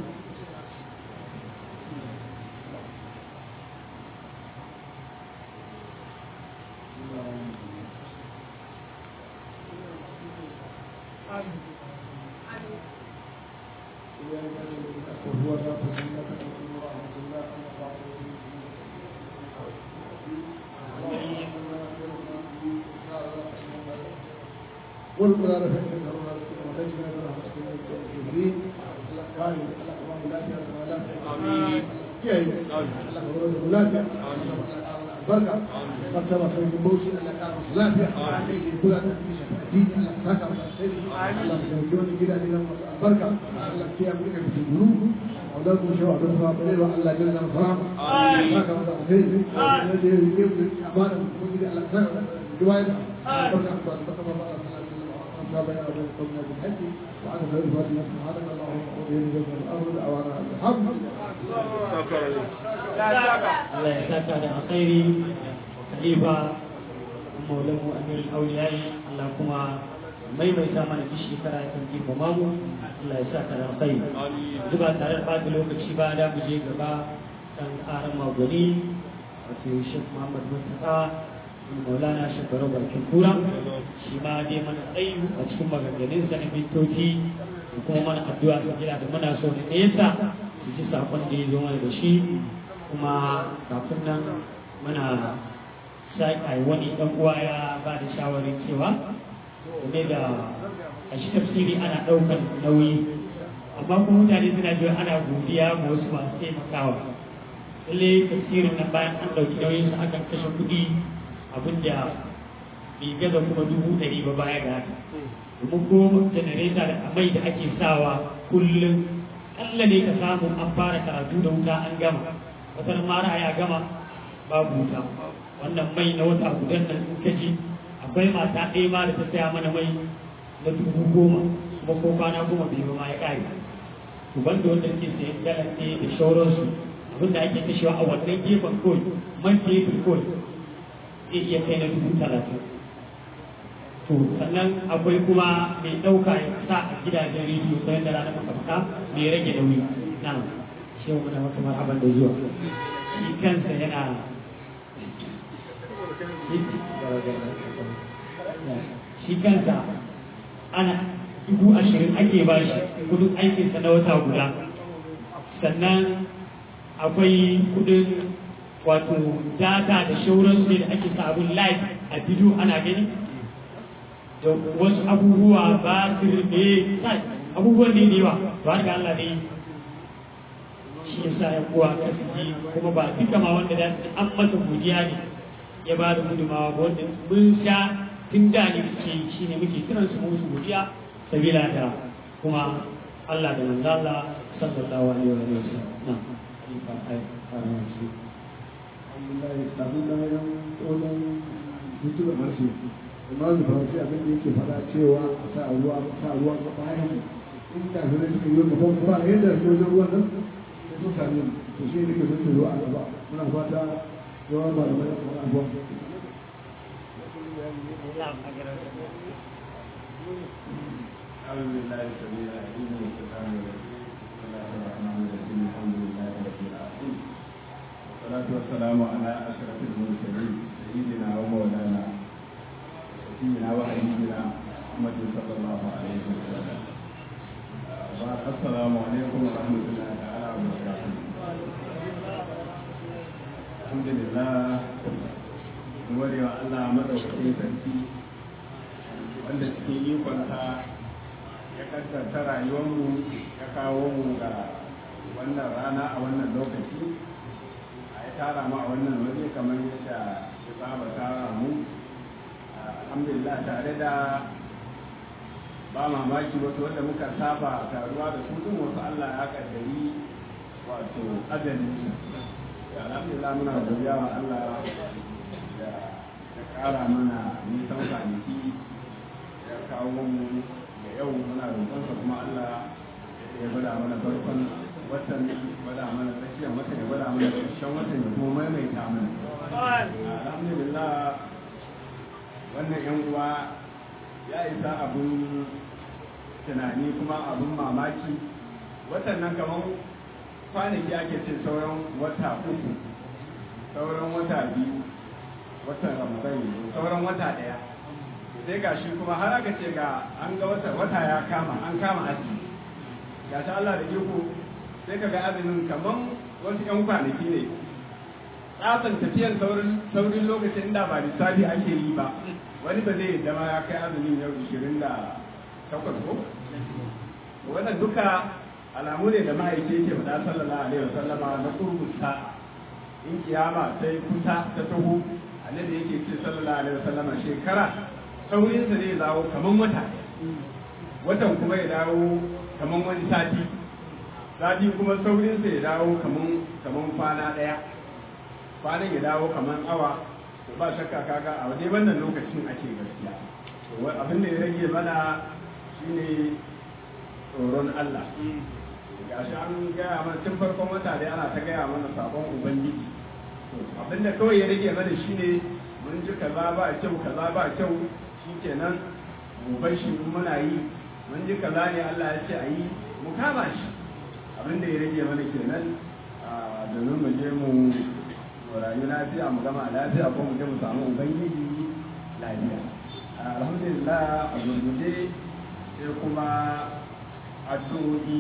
قل ولا نفع من الله وتجمع من رحمتك من الكافرين الله قال الله لا اله الا الله kiyaye Allah ka bar mu lafiya barka martaba sai mu bauchi Allah ka bar lafiya kula da addini Allah ka saka masa sai Allah ka dauki wani gida ne nan masu albarka Allah ka kiyaye mu daga fitinu Allah ku shawa da fa bare wa Allah ya zama fara saka masa sai da da yake mu amana mu gida Allah ka saka riwaya barka barka barka بين قومنا بالحج وعن غير فاتنا سبحانك اللهم وبحمدك من الارض اوانا الحمد Allah ya saka da alkhairi khalifa maulamu amir auliyai Allah kuma maimaita mana duk shekara ya kan girmama mu Allah ya saka da alkhairi yanzu ba tare da ɓata lokaci ba da mu je gaba kan ƙaran magwani wato Sheikh Muhammad Mustafa Maulana Shekaru Barkin Kura shi ma dai mana tsayi a cikin maganganun sa na mintoci da kuma mana addu'a su gida da muna so da nesa su ji sakon da ya zo mana da shi kuma kafin nan muna saƙa wani ɗan uwa ya ba da shawarin cewa game da a shi tafsiri ana ɗaukar nauyi amma kuma mutane suna jiwa ana godiya ma wasu masu taimakawa lalle tafsirin nan bayan an ɗauki nauyin sa akan kashe kuɗi abinda bai gaza kuma dubu ɗari ba baya da haka domin ko janareta da mai da ake sawa kullum ƙalla ne ka samu an fara karatu da wuta an gama wata mara ya gama babu wuta wannan mai na wata gudan nan in kaji akwai mata ɗaya ma da ta saya mana mai na dubu goma kuma ko kwana goma bai ba ma ya ƙare to banda wanda ke sayan galan ɗaya da shauransu abinda ake kashewa a wannan gefen kawai man fetur kawai zai iya kai na dubu talatin to sannan akwai kuma mai ɗauka ya sa a gidajen rediyo ta yadda ranar makamta mai rage nauyi na shi muna maka marhaban da zuwa shi kansa yana shi kansa ana dubu ashirin ake ba shi kudin aikinsa na wata guda sannan akwai kudin wato data da shauransu ne da ake sabon live a bidiyo ana gani da wasu abubuwa ba su ne abubuwan ne da yawa ba ga Allah ne shi ya sa ya kuwa kasiji kuma ba duka ma wanda da an masa godiya ne ya ba da gudumawa ba wanda mun sha tun da ne suke shi ne muke kiran su musu godiya sabila da kuma Allah da manzo Allah sallallahu alaihi wa sallam na alhamdulillah kafin da yan tsohon hutu da harshe imam faransi abin da yake faɗa cewa a sa ruwa a sa ruwa ga bayan in da su suka yi gaban ba yadda su wajen ruwan nan sai sun sami to shi ne ke sun ruwa a gaba muna fata yawan ba da mai kuma abuwa أعوذ بالله السميع العليم من الشيطان الرجيم بسم الله الرحمن الرحيم الحمد لله رب العالمين والصلاة والسلام على أشرف المرسلين سيدنا ومولانا سيدنا وحبيبنا محمد صلى الله عليه وسلم بعد السلام عليكم ورحمة الله تعالى وبركاته الحمد لله gode wa Allah madaukakin sarki wanda cikin ikonsa ya kaddata rayuwarmu ya kawo mu ga wannan rana a wannan lokaci a ya tara mu a wannan waje kamar yadda ya saba tara mu alhamdulillah tare da ba mamaki wasu wanda muka saba taruwa da su din wasu Allah ya kaddari wato ajalin su alhamdulillah muna godiya wa Allah da ya kara mana nisan kwanaki ya kawo mu da yau muna roƙonsa kuma Allah ya gwada mana farkon watan ya gwada mana tsakiyar watan ya gwada mana ƙarshen watan ya kuma maimaita mana alhamdulillah wannan yan uwa ya isa abun tunani kuma abun mamaki watan nan kamar kwanaki ake ce sauran wata uku sauran wata biyu watan ramadan sauran wata ɗaya sai ga shi kuma har aka ce ga an ga wata wata ya kama an kama azumi ga shi Allah da iko sai ka ga azumin kaman wasu ƴan kwanaki ne tsatsan tafiyan saurin saurin lokacin da ba lissafi ake yi ba wani ba zai yadda ma ya kai azumin yau ishirin da takwas ko wannan duka alamu ne da ma'aiki yake faɗa sallallahu alaihi wasallama na kurkusa in kiyama sai kusa ta taho annabi yake ce sallallahu alaihi wasallama shekara saurinsa zai dawo kaman wata watan kuma ya dawo kaman wani sati sati kuma saurinsa ya dawo kaman kaman kwana ɗaya kwanan ya dawo kaman awa to ba shakka kaga a waje wannan lokacin ake gaskiya to abin da ya rage mana shine tsoron Allah gashi an gaya mana tun farkon wata dai ana ta gaya mana sabon ubangiji abin da kawai ya rage mana shine mun ji kaza ba kyau kaza ba kyau shikenan mu bar shi in muna yi mun ji kaza ne Allah ya ce a yi mu kama shi abin da ya rage mana kenan domin mu je mu rayu lafiya mu gama lafiya ko mu je mu samu ubangiji lafiya alhamdulillah a gurguje sai kuma addu'o'i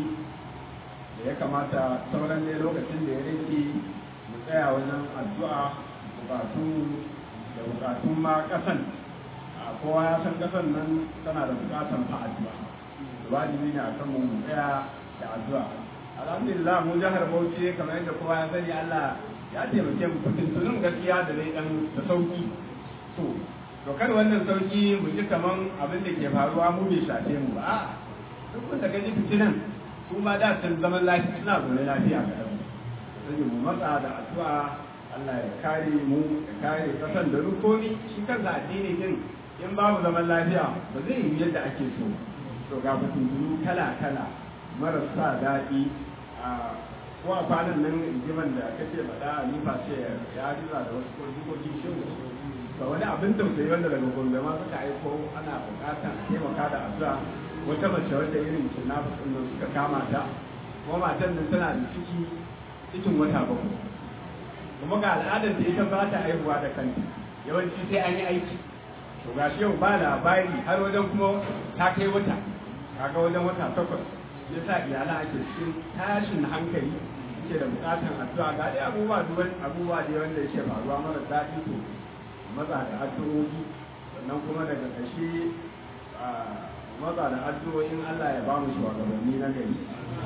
da ya kamata sauran ne lokacin da ya rage mu tsaya wajen addu'a bukatu da bukatun ma kasan kowa ya san kasan nan tana da bukatan fa addu'a wajibi ne a kan mu mu tsaya da addu'a alhamdulillah mu jihar Bauchi kamar yadda kowa ya sani Allah ya taimake mu fitintunin gaskiya da dai dan da sauki to to kar wannan sauki mu ji kaman abin da ke faruwa mu bai shafe mu ba duk wanda gaji fitinan su ma da sun zaman lafiya suna zaune lafiya ga ɗan sai mu matsa da addu'a Allah ya kare mu ya kare kasan da rukomi shi kansa addini din in babu zaman lafiya ba zai yi yadda ake so to ga fitintunu kala kala marasa daɗi a ko a kwanan nan rigiman da kake faɗa ni ba ce ya riza da wasu ko jikoki shi ga wani abin tausayi wanda daga gombe ma suka aiko ana bukata a taimaka da addu'a wata mace wadda irin kidnappers ɗin nan suka kama ta kuma matan nan tana da ciki cikin wata bakwai kuma ga al'adar da ita ba ta haihuwa da kanta yawanci sai an yi aiki to ga shi yau ba labari har wajen kuma ta kai wata kaga wajen wata takwas ya sa iyalan ake cikin tashin hankali ke da bukatan addu'a ga dai abubuwa duwan abubuwa da wanda yake faruwa mara daɗi to maza da addu'o'i sannan kuma daga ƙarshe maza da addu'o'in Allah ya ba mu shugabanni na gari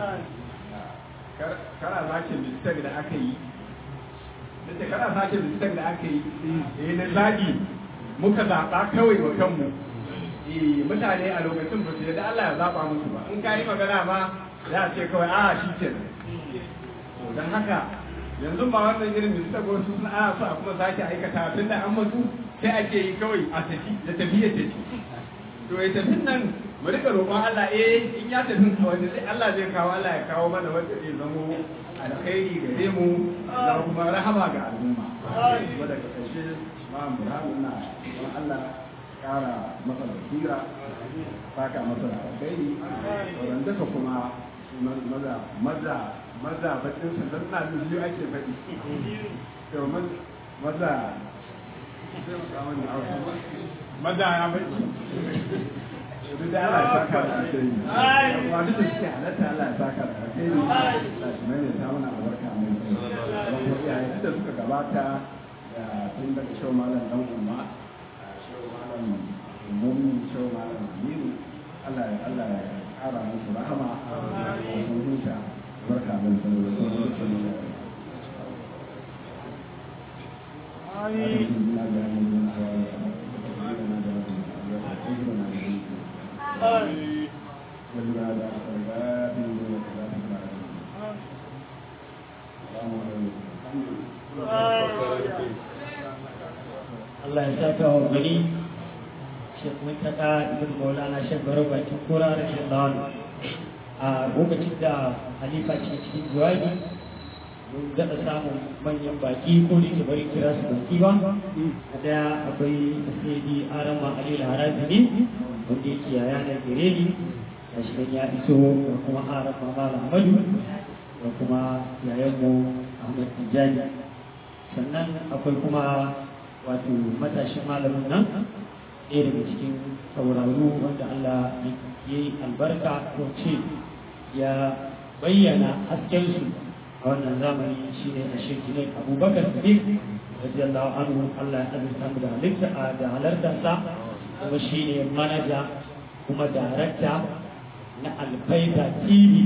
kana sake mistake da aka yi da kana sake mistake da aka yi eh na zaɓi muka zaɓa kawai wa kanmu eh mutane a lokacin ba su yadda Allah ya zaɓa musu ba in ka yi magana ma za a ce kawai a shi ke don haka yanzu ba wannan irin mistake wasu sun ana so a kuma sake aikata tunda an mutu sai ake yi kawai a tafi da tafiyar tafi to ya tafi nan mu rika roƙon Allah eh in ya tafi wanda sai Allah zai kawo Allah ya kawo mana wanda zai zamo alkhairi gare mu da kuma rahama ga al'umma kuma daga ƙarshe ma Ibrahim na don Allah ƙara masa basira saka masa da alkhairi wannan duka kuma maza maza maza bakin su dan na biyu ake faɗi to maza maza ya faɗi duk da Allah ya saka da alheri kuma duk da suke halatta Allah ya saka da alheri Allah shi mai ta mana albarka mai don ko iyaye duk da suka gabata da tun daga shau malam dan umma shau malam ummi shau malam aminu Allah ya Allah ya kara musu rahama da sun huta barka mai sanar da sun huta Allah ya saka wa gani Sheikh Muntaka Ibn Maulana Sheikh Baro Bakin Kura da Sheikh Lawan a lokacin da Halifa ce cikin jawabi mun daɗa samun manyan baki ko da ke bari kira su baki ba a daya akwai Sayyidi Arama Ali Harabi ne wanda yake yaya na gare ni a shi ya iso da kuma Arama Malam Ahmadu da kuma yayanmu Ahmad Tijjani sannan akwai kuma wato matashin malamin nan ɗaya daga cikin sauraro wanda Allah ya yi albarka ko ce ya bayyana haskensu a wannan zamani shi ne a shirki ne abubakar sadiq radiyallahu anhu Allah ya azurta mu da halitta da halartarsa kuma shi ne manaja kuma darakta na alfaida tv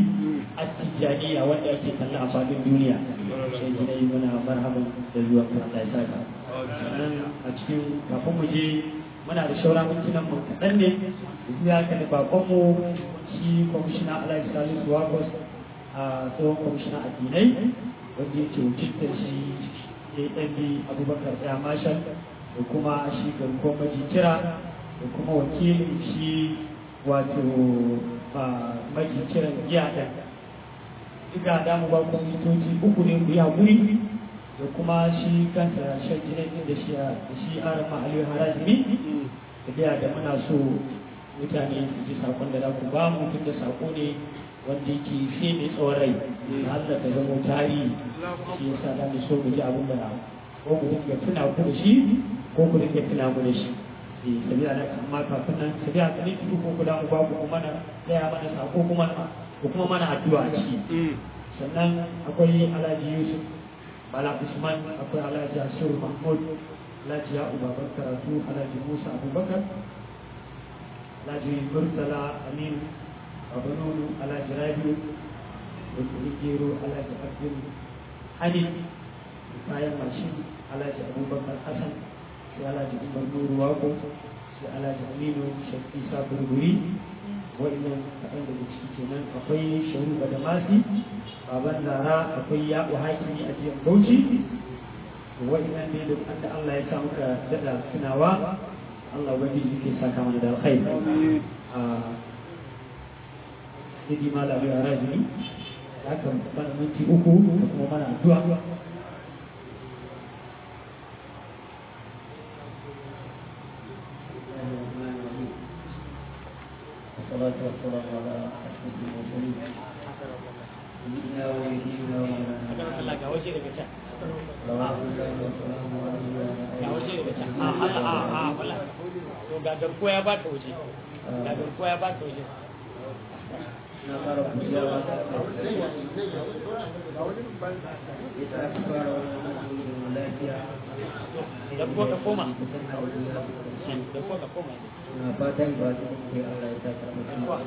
attijaniya wanda ake kalla a fadin duniya sai gidai muna marhaban da zuwa Allah ya saka sannan a cikin kafin mu je muna da shaura mintunan mu kaɗan ne ya ka da bakon mu shi kwamishina Alhaji Salisu Wagos a tsohon kwamishina addinai wanda yake wakiltar shi AMB Abubakar Tsaya Marshal da kuma shi garkuwar majikira da kuma wakilin shi wato majikiran giya ɗin duka damu ba ku mitoci uku ne ku yi haƙuri da kuma shi kansa shan jinin da shi da shi aran ma'aliyu harajimi da biya da muna so mutane su ji sakon da za ku ba mu tun da sako ne wanda yake fi mai tsawon rai na Allah ta zama tarihi shi yasa za mu so mu ji abin da ko mu dinga tuna ku da shi ko ku dinga tuna mu da shi eh sabiya da amma kafin nan sabiya ka ne ko ku da mu ba ku kuma na daya mana sako kuma ko kuma mana addu'a a ciki sannan akwai Alhaji Yusuf Bala Usman akwai Alhaji Asur Mahmud Alhaji ya Babar Karatu Alhaji Musa Abubakar Alhaji Murtala Amin Babanonu Alhaji Rabiu da Gero Alhaji Abdul Hani kayan mashin Alhaji Abubakar Hassan sai Alhaji Umar Nuru Wako sai Alhaji Aminu Shafi Isa Burburi wa'annan kaɗan daga ciki kenan akwai sharu da masi baban lara akwai yaɓu hakimi a jiyan bauchi wa'annan ne da da Allah ya sa muka daɗa tunawa Allah ubangiji yake saka mana da alkhairi a Sidi Malami a Rajini ya kan mana minti uku da kuma mana addu'a والصلاة والسلام على أشرف المرسلين سيدنا ونبينا ومولانا Allah ga waje daga can صلوات الله وسلامه عليه ga waje daga can a a a a wala to ga garkuwa ya baka waje ga garkuwa ya baka waje na fara kuciya ba ta ita aka fara wannan azumin lafiya da ko ka koma kusan da da ko ka koma na fatan ba ta ke Allah ya sa karɓar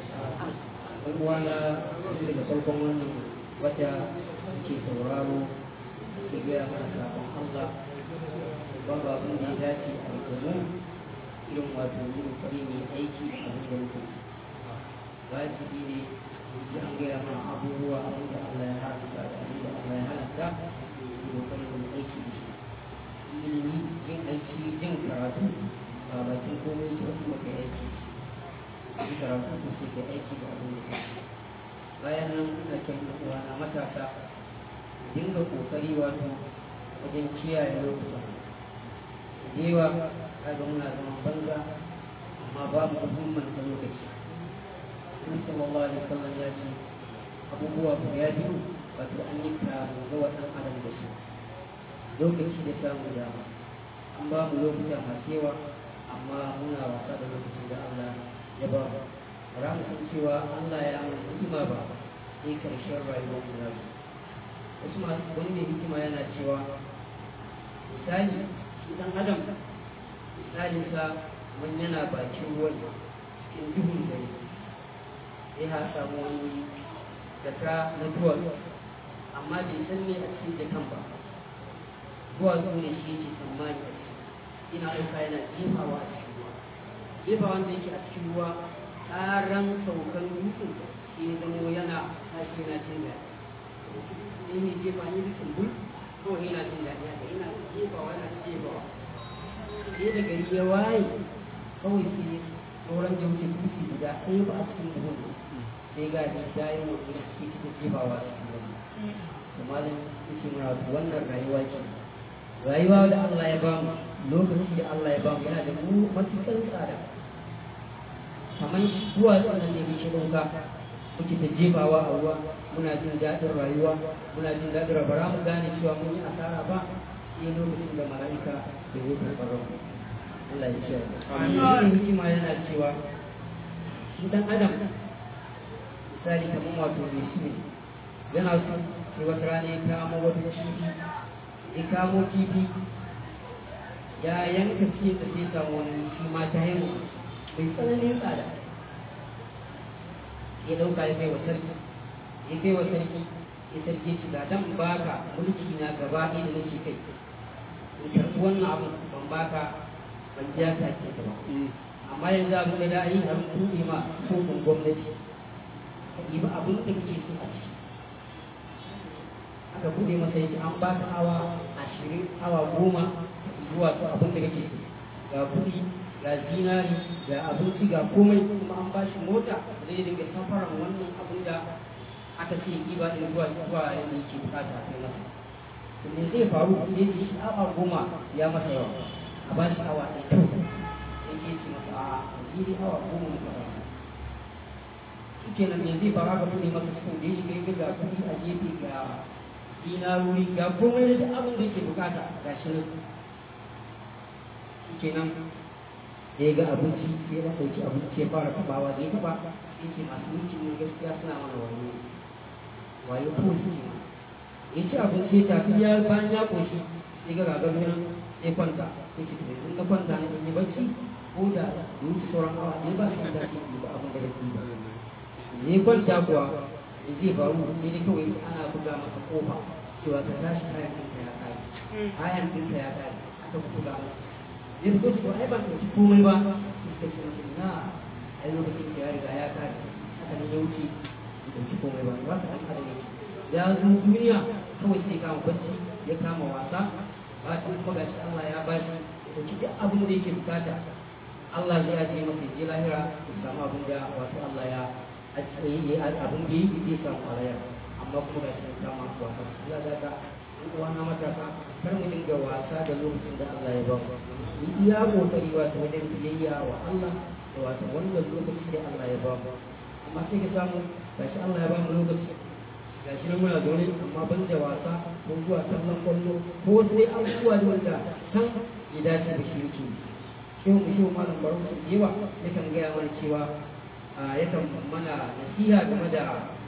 ɗan uwana tun daga farkon wannan wata ke sauraro ke gaya mana sabon Allah babu abin da ya dace a rikamu irin wato yin kuɗi mai aiki a wanda muke wajibi ne ji an gaya mana abubuwa abin da Allah ya haramta da abin da Allah ya halatta yi kokarin yin aiki da shi ilimi yin aiki yin karatu ba bakin komai ke wasu maka aiki yi karatu ko sai ka aiki da abin da ka bayan nan ina kyan uwa na matasa dinga kokari wato wajen kiyaye lokutan jewa kaga muna zaman banza amma babu muhimman ta lokaci Nabi sallallahu alaihi wasallam ya ce abubuwa guda biyu wato an yi karamu ga waɗannan adam da su lokaci da samun dama an ba mu lokuta masu yawa amma muna wasa da lokacin da Allah ya ba mu ba mu san cewa Allah ya mana hikima ba sai karshen rayuwar mu na wasu masu wani mai hikima yana cewa misali idan adam misalinsa wani yana bakin ruwan cikin duhun dare sai ha samu wani jaka na duwatsu amma bai san ne a cikin jakan ba duwatsu ne shi yake tsammani a ciki ina ɗauka yana jefawa a cikin ruwa jefa wanda yake a cikin ruwa ƙaran saukan dutsen sai ya zamo yana tashi yana cin daɗi sai ne jefa ne dutsen bul kawai yana jin daɗi haka yana jefawa yana jefawa sai da gari ya waye kawai sai sauran jamce dutse guda ɗaya ba a cikin buhun sai ga shi dayin wani suke cikin jefawa a cikin wani kuma da suke muna wannan rayuwa ce rayuwa da Allah ya bamu lokaci da Allah ya bamu yana da mu matuƙar tsada kamar duwatsun nan ne muke ɗauka muke ta jefawa a ruwa muna jin daɗin rayuwa muna jin daɗin rayuwa bara mu gane cewa mun yi asara ba sai lokacin da mala'ika da ya karɓar rabu Allah ya ce Amin. hikima yana cewa shi dan adam misali kamar wato mai shi ne yana so sai wata rana ya kamo wata kifi ya kamo kifi ya yanka fiye da sai samu wani shi ma ta haihu mai tsananin tsada ya ɗauka ya kai wa sarki ya kai wa sarki ya sarki ci ga dan baka mulki na gaba ɗaya da nake kai in karɓi wannan abin ban baka ban ja ka ke ba amma yanzu abin da da yi an buɗe ma kofin gwamnati ka ɗiba abin da kake so a ciki aka buɗe masa yake an baka awa ashirin awa goma zuwa su abin da kake so ga kuɗi ga zinari ga abinci ga komai kuma an bashi mota zai dinga safaran wannan abin da aka ce ɗiba ɗin zuwa zuwa yadda yake bukata a kai masa me zai faru sai ce shi awa goma ya masa yawa a ba shi awa ɗaya kyau sai ke ce masa a jiri awa goma muka ba shi kenan me zai faru aka buɗe masa cikin da ya shiga ya ga kuɗi a gefe ga dinarori ga komai da duk abin da yake bukata ga shi nan shi kenan da ya ga abinci sai ya ɗauki abinci ya fara tabawa da ya taɓa ya ce masu mulkin ne gaskiya suna mana wayo wayo ko suke mana ya ci abinci ya tafi ya bayan ya koshi ya ga gagar nan ya kwanta ya ce to yanzu na kwanta na yi bacci ko da da wuce sauran awa ne ba shi da shi ba abin da kake ba ya kwanta kuwa ya zai faru sai dai kawai ana buga masa kofa cewa ka tashi kayan ɗinka ya kare kayan ɗinka ya kare aka buga masa ya fito shi ai ban ɗauki komai ba suka ce masa na ai lokacin da ya riga ya kare haka nan ya wuce ya ɗauki komai ba ba ka ɗan adam yake ya zo duniya kawai sai kama bacci ya kama wasa ba ta kuma gashi Allah ya bashi ya ɗauki duk abin da yake bukata Allah zai ajiye masa je lahira ya samu abin da wato Allah ya ajiye abin da yi zai samu alayar amma kuma gashi ya kama wasa Allah da ka uwa na matasa kar mu dinga wasa da lokacin da Allah ya ba mu yi iya kokari wato wajen biyayya wa Allah da wato wannan lokaci da Allah ya ba mu amma sai ka samu gashi Allah ya ba mu lokaci gashi nan muna zaune amma ban da wasa ko zuwa kallon kwallo ko wasu dai abubuwa da wanda san ya dace da shi yake shehu mu shehu malam baro su yawa yakan gaya mana cewa yakan mana nasiha game da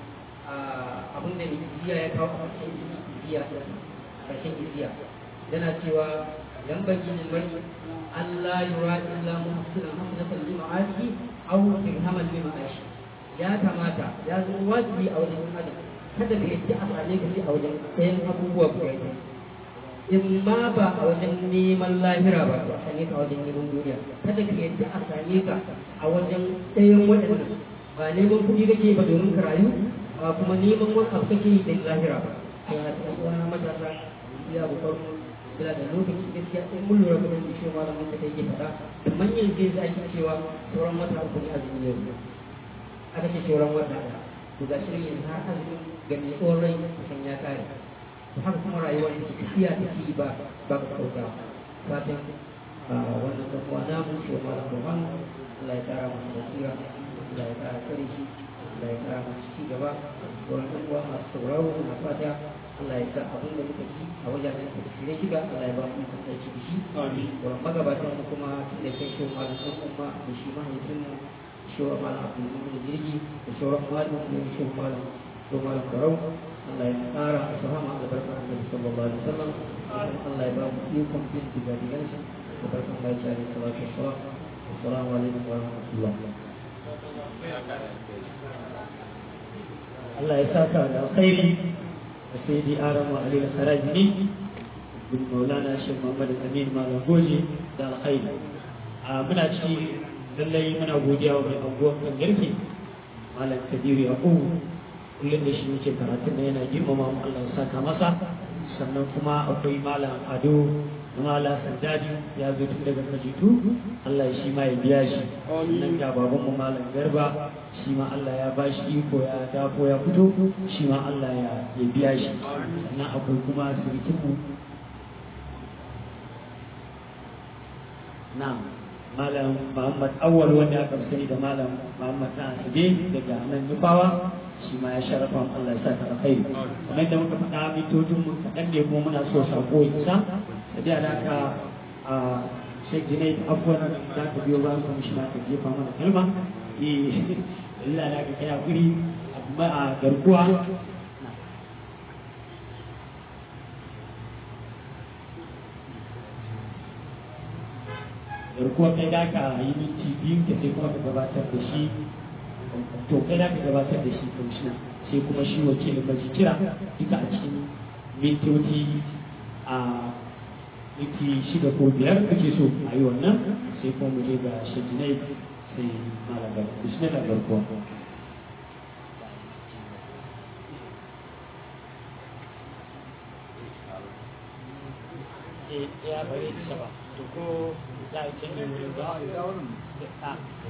abin da iziya ya kawo a cikin iziya ƙarshen iziya yana cewa yan baki ne mai Allah yura illa muhsinan hasanatan lima'ashi aw dirhaman lima'ashi ya kamata ya zama wajibi a wajen adam kada ka yadda a same ka sai a wajen ɗayan abubuwa guda biyu in ma ba a wajen neman lahira ba a same ka a wajen neman duniya kada ka yadda a same ka a wajen ɗayan waɗannan ba neman kuɗi kake ba domin ka rayu ba kuma neman wani abu kake yi don lahira ba sai a cikin uwana matasa ya bukar bila da lokaci gaskiya in mun lura kuma da shi malamin da yake faɗa da manyan zai za ake cewa sauran wata uku ne azumi yau aka ce sauran wata ɗaya to ga shirin yanzu har azumin ga mai tsohon rai kusan ya kare to haka kuma rayuwar da tafiya take yi ba ba ka kauta fatan wannan dan uwa namu shi wa malam Burhan Allah ya kara masa basira Allah ya kara kare shi Allah ya kara masa ci gaba sauran dan uwa masu sauraro na fata Allah ya sa abin da muka ji a wajen da shirye shiga Allah ya ba mu ikon aiki da shi sauran magabatan mu kuma tun da kai shi wa malam dan umma da shi mahaifin mu shi wa malam Abdul Jirgi da sauran malamin mu shi wa malam to malam Barau Allah ya kara masa rahama da barkar Annabi sallallahu alaihi wasallam Allah ya ba mu ikon bin digadigan shi da barkar Allah ya alaihi salatu wassalam assalamu alaikum wa rahmatullah Allah ya saka da alkhairi da sai di aran wa alil sarajini bin maulana shi Muhammad Amin Malam Goji da alkhairi a muna ci lallai muna godiya wa mai abubuwan kan garke Malam Kabiru Yakubu kullum da shi muke karatun da yana girmama mu Allah ya saka masa sannan kuma akwai Malam Ado Mala Saddadi ya zo tun daga Kajitu Allah shi ma ya biya shi nan ga baban mu Malam Garba shi ma Allah ya ba shi iko ya dafo ya fito shi ma Allah ya ya biya shi sannan akwai kuma sirikin mu na'am Malam Muhammad Awwal wanda aka sani da Malam Muhammad na Asabe daga nan Nufawa shi ma ya sharafa Allah ya saka alkhairi kamar yadda muka faɗa mitocin mu kaɗan ne kuma muna so sako ya isa da da haka a Sheikh Junaid abubuwan da za ka biyo ba kuma shi ma ka jefa mana kalma eh Allah da ka kai hakuri amma a garkuwa garkuwa kai da ka yi minti biyu ka sai kuma ka gabatar da shi to kai da ka gabatar da shi kamshina sai kuma shi wakilin maji kira duka a cikin mintoci a minti shida ko biyar kake so a yi wannan sai kuma mu je ga shajinai sai malabar bismillah barkuwa ya bare isa ba to ko za a canza wurin ba a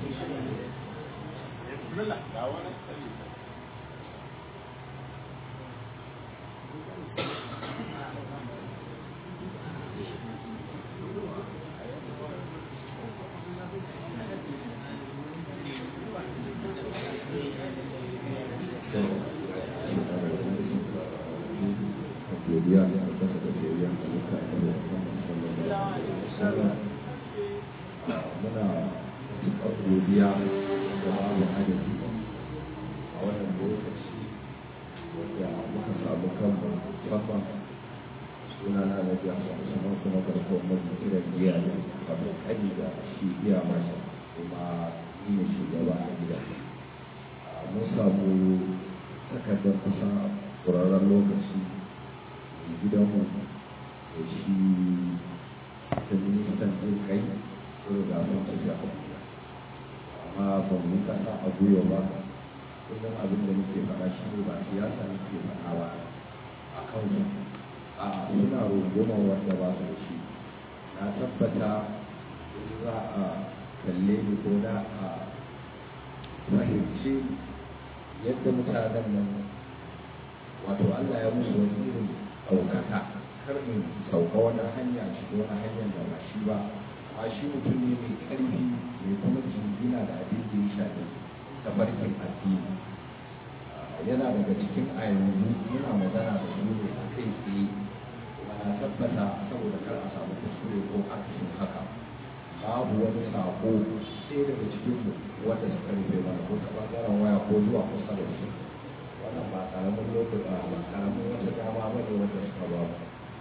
godiya da albarka da biyayya da muka yi da Muhammad sallallahu alaihi wasallam muna matuƙar godiya da babu adadi a wannan lokaci wanda muka samu kanmu musamman suna na na biya sannan kuma garkuwar mafi kiran giya ne wato kani da shi iya masa kuma ni ne shugaba a gida mun samu takardar kusa ƙurarren lokaci gidanmu da shi ta ministan ɗin kai sun riga sun tafi abuja amma ba mu yi kasa a gwiwa ba kullum abin da muke faɗa shi ne ba siyasa muke faɗa ba a kansu a suna rungumar wanda ba su da shi na tabbata in za a kalle ni ko da a fahimci yadda mutanen nan wato Allah ya musu wani irin ɗaukaka kar in sauka wani hanya shi wani hanyar da ba shi ba a shi mutum ne mai ƙarfi mai kuma jingina da abin da ya shafi tafarkin addini yana daga cikin a yanzu muna magana da su ne a kai tsaye kuma na tabbata saboda kar a samu kuskure ko akasin haka babu wani sako sai daga cikin mu wanda suka rufe mana ko ta ɓangaren waya ko zuwa kusa da su wannan ba karamin lokaci ba ba karamin wata dama ba ne wanda suka ba mu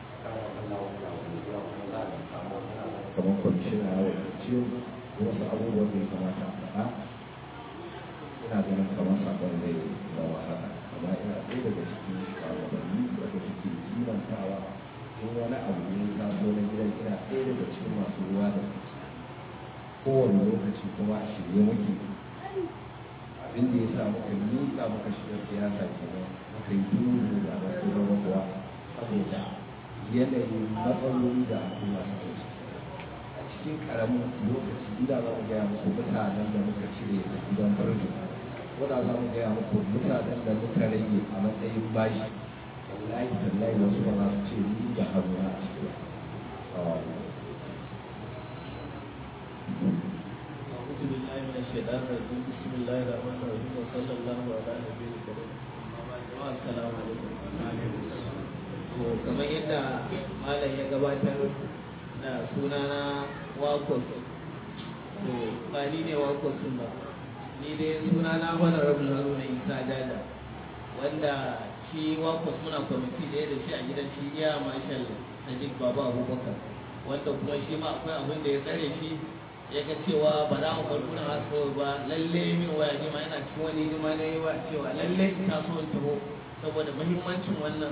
kamar kwamishina ya wakilci wasu abubuwan da ya kamata a faɗa ina ganin kamar sakon zai zama haka amma ina ɗaya daga cikin shugabanni wanda suke kimantawa in wani abu ne ya taso na gidan ina ɗaya daga cikin masu ruwa da kowane lokaci kuma a shirye muke abin da ya sa muka miƙa muka shiga siyasa kenan muka yi duru da wasu zama kuwa saboda yanayin matsaloli da al'umma suke ciki a cikin karamin lokaci ina za mu gaya muku mutanen da muka cire a gidan birnin wadda za mu gaya muku mutanen da muka rage a matsayin bashi wallahi tallahi wasu ba za su ce ni da haruna a cikin أعوذ بالله من الشيطان الرجيم بسم الله الرحمن الرحيم وصلى الله على نبينا الكريم السلام عليكم to kamar yadda malam ya gabatar da sunana wakos to ba ni ne wakos ba ni dai sunana wani rabin haruna isa dada wanda shi wakos muna kwamiti ɗaya da shi a gidan shi iya marshal najib baba abubakar wanda kuma shi ma akwai abin da ya tsare shi ya ga cewa ba za mu bar gurin hasko ba lalle min waya ne ma yana cikin wani hidima na yi wa cewa lalle ina so in taho saboda muhimmancin wannan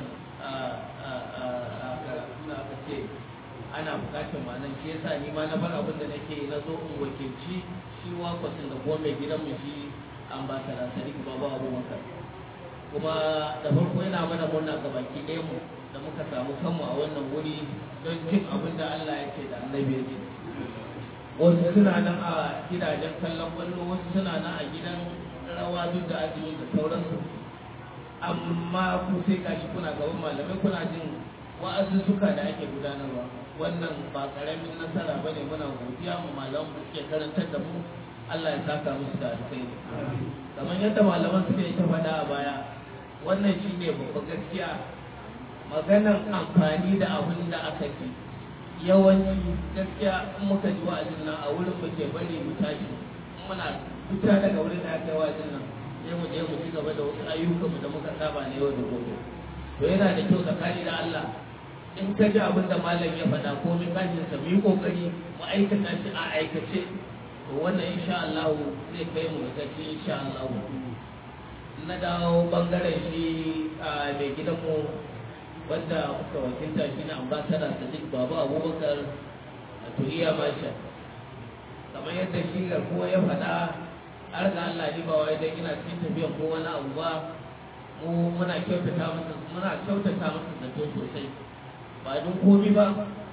suna aka ce ana bukatar ma'anar shi yasa ni ma na bar abin da nake na zo in wakilci shi wakwasin da kuma mai gidan mu shi ambasada sadiq baba abubakar kuma da farko yana mana murna ga baki ɗaya mu da muka samu kanmu a wannan wuri don jin abin da Allah ya ce da annabi ya ce wasu suna nan a gidajen kallon kwallo wasu suna nan a gidan rawa duk da azumi da sauransu amma ku sai kashi kuna gaban malamai kuna jin wa'azuzzuka da ake gudanarwa wannan ba karamin nasara bane muna godiya mu malaman da suke karantar da mu Allah ya saka musu da alkhairi kamar yadda malaman suka yi ta faɗa a baya wannan shine babban gaskiya maganan amfani da abin da aka ci yawanci gaskiya in muka ji wa'azin nan a wurin mu ke bari mu tashi muna fita daga wurin da aka yi wa'azin nan sai mu je mu ci gaba da wasu ayyukan mu da muka saba ne yau da gobe to yana da kyau tsakani da Allah in ka ji abin da malam ya faɗa ko min kashin sa mu yi kokari mu aikata shi a aikace to wannan insha Allah zai kai mu ga ci insha Allah na dawo bangaren shi a mai gidanmu wanda muka wakilta shi na ambasada sadiq babu abubakar a turiya masha kamar yadda shi garkuwa ya faɗa har ga Allah ni ba wai dan ina cikin tafiyan ko wani abu ba mu muna kyautata masa muna kyautata masa zato sosai ba don komi ba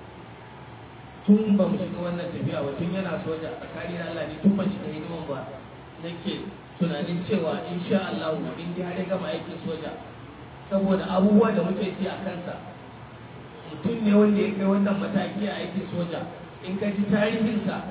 tun ba mu shiga wannan tafiya ba tun yana soja a kari Allah ne tun ba shiga hidiman ba nake tunanin cewa insha Allah in dai har ya gama aikin soja saboda abubuwa da muke ci a kansa mutum ne wanda ya kai wannan mataki a aikin soja in ka ji tarihinsa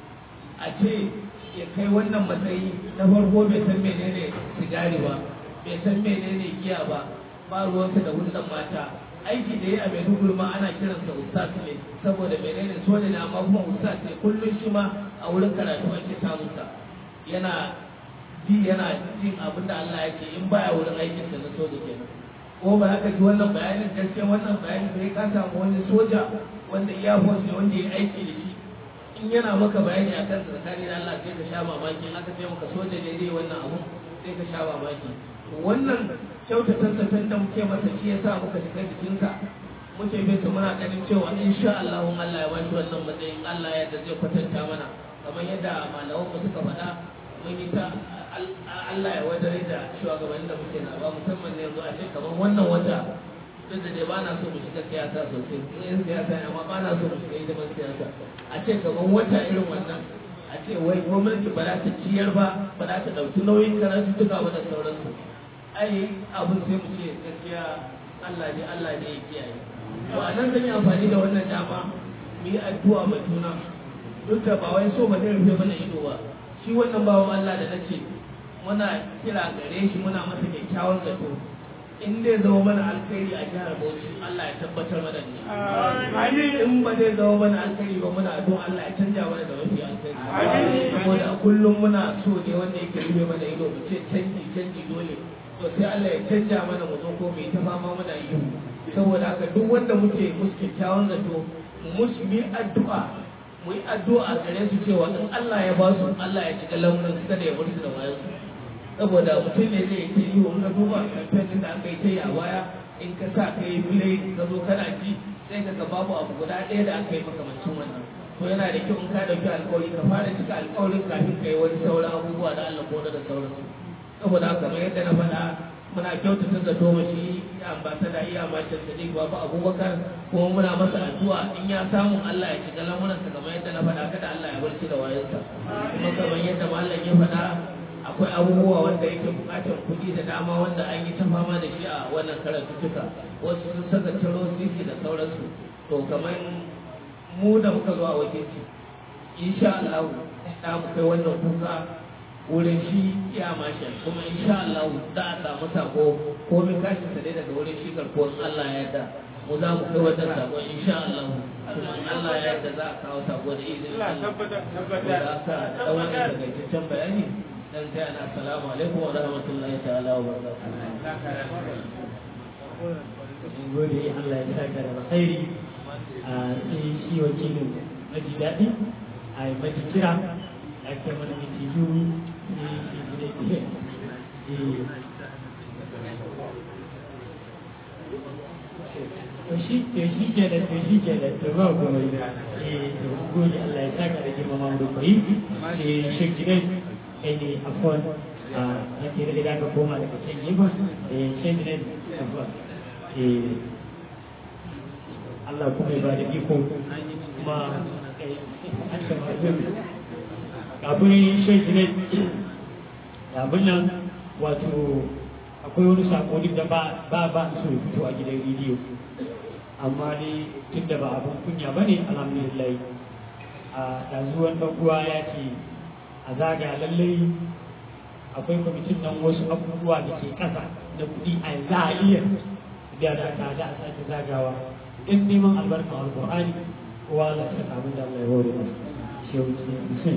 a ce ya kai wannan matsayi na farko bai san menene sigari ba bai san menene giya ba ba ruwansa da hulɗar mata aiki da ya a maiduguri ma ana kiransa ustaz ne saboda menene soja ne amma kuma ustaz ne kullum shi ma a wurin karatu ake samunsa yana ji yana jin abin da Allah ya ce in baya wurin aikinsa na soja kenan ko ba haka ji wannan bayanin gaskiya wannan bayanin bai ka samu wani soja wanda iya ne wanda ya aiki da shi in yana maka bayani akan tsakani da Allah sai ka sha mamaki in aka ce maka soja ne zai wannan abu sai ka sha mamaki wannan kyautata zaton da muke masa shi yasa muka shiga jikinsa muke bin sa muna ganin cewa insha Allah Allah ya bashi wannan matsayin Allah ya da zai kwatanta mana kamar yadda malaman mu suka faɗa mun yi ta Allah ya wadare da shugabannin da muke zaba musamman ne yanzu a ce kamar wannan wata duk da dai ba na so mu shiga siyasa sosai in siyasa ne amma ba na so mu shiga hidiman siyasa a ce kamar wata irin wannan a ce wai gwamnati ba za ta ciyar ba ba za ta ɗauki nauyin karatu duka ba da sauransu ai abin sai mu ce gaskiya Allah ne Allah ne ya kiyaye to a nan zan yi amfani da wannan dama mu yi addu'a ma juna duk da ba wai so ba zai rufe mana ido ba shi wannan bawan Allah da nace muna kira gare shi muna masa kyakkyawan zato in zai zama mana alkhairi a jihar Bauchi Allah ya tabbatar mana da shi in ba zai zama mana alkhairi ba muna addu'a Allah ya canja mana da mafi alkhairi saboda a kullum muna so ne wanda yake rufe mana ido mu ce canji canji dole to sai Allah ya canja mana mu zo ko mai ta fama muna yi saboda haka duk wanda muke musu kyakkyawan zato mu musu yi addu'a mu yi addu'a a gare su cewa in Allah ya ba su Allah ya cika lamurin su kada ya bar su da wayan su saboda mutum ne zai ta yi wa duba kamfen da aka yi ta yi a waya in ka sa ka yi bilai ka zo kana ji sai ka ga babu abu guda ɗaya da aka yi makamancin wannan to yana da kyau in ka ɗauki alkawari ka fara cika alkawarin kafin ka yi wani sauran abubuwa da Allah ko da sauransu saboda haka kamar yadda na faɗa muna kyautata zato ma shi ambasada iya macin sadiq babu abubakar kuma muna masa addu'a in ya samu Allah ya shiga lamuransa kamar yadda na faɗa kada Allah ya bar shi da wayansa kuma kamar yadda mallam ya faɗa akwai abubuwa wanda yake buƙatar kuɗi da dama wanda an yi ta fama da shi a wannan karatuttuka wasu sun saka ciro sisi da sauransu to kamar mu da muka zo a wakilci insha Allah da mu kai wannan kuka wurin shi ya mashi kuma insha Allah za a samu sako ko min kashi sa dai daga wurin shi garkuwar Allah ya yarda mu za mu kai wannan sako insha Allah kuma Allah ya yarda za a kawo sako da izinin Allah tabbata aka dan wani takaitaccen bayani dan sai ana assalamu alaikum wa rahmatullahi ta'ala wa barakatuh gode Allah ya saka da alkhairi a sai shi wakilin maji daɗi a yi maji kira a kai mana miti biyu ne shi gudai ɗaya to shi to shi ke da to shi ke da to ba ku mai eh to gode Allah ya saka da girmama mu da kai eh shi gidai kai ne afwan a yake da da ka koma daga can yi ba eh shi gidai afwan eh Allah kuma ya ba da iko kuma kafin shai ne abin nan wato akwai wani sako duk da ba ba su fito a gidan rediyo amma ne tun da ba abin kunya ba ne alhamdulillah a ɗazuwan ɗan uwa ya ce a zaga lallai akwai kwamitin nan wasu abubuwa da ke ƙasa da kuɗi a za a iya da da ta da a sake zagawa in neman albarkar alƙur'ani kowa za ta samu da Allah ya hore masa shi ya wuce mutum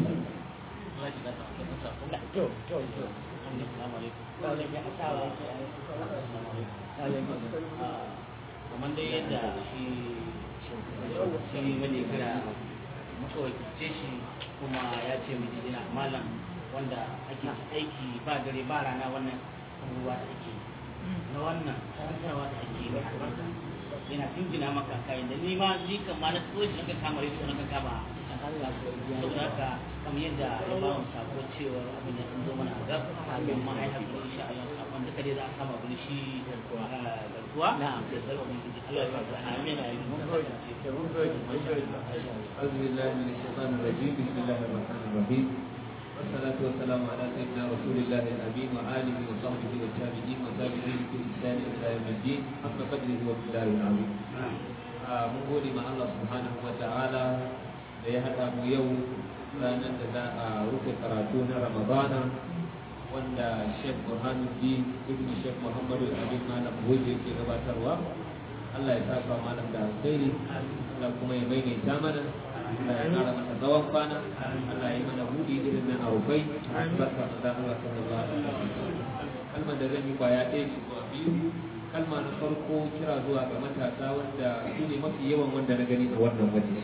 kamar dai yadda shi shi wani kira muka wakilce shi kuma ya ce mu jina malam wanda ake aiki ba dare ba rana wannan abubuwa da ake na wannan karantarwa da ake yi albarka yana jinjina maka kayan da ni ma ni kan ma na so shi naka kama rediyo naka kama saboda haka kamar yadda ya ba mu sako cewa abin da sun zo mana a gab amma ai haka insha Allah sakon da kade za a kama bin shi garkuwa garkuwa da zarwa mun ji Allah ya sa amin amin mun gode mun gode mun gode أعوذ بالله من الشيطان الرجيم بسم الله الرحمن الرحيم والصلاة والسلام على سيدنا رسول الله الأمين وآله وصحبه والتابعين وتابعين بإحسان إلى يوم الدين حق قدره ومقداره العظيم. mun gode ma Allah subhanahu wa ta'ala da ya haɗa mu yau ranar da za a rufe karatu na Ramadana wanda Sheikh Burhanuddin Ibn Sheikh Muhammadu Abin Malam Goje ke gabatarwa. Allah ya saka malam da alkhairi Allah kuma ya maimaita mana Allah ya kara masa tsawon kwana Allah ya yi mana buɗi irin na arufai barka da Allah sallallahu alaihi wasallam kalmar da zan yi kwaya ɗaya ce zuwa biyu kalma na farko kira zuwa ga matasa wanda su ne mafi yawan wanda na gani a wannan waje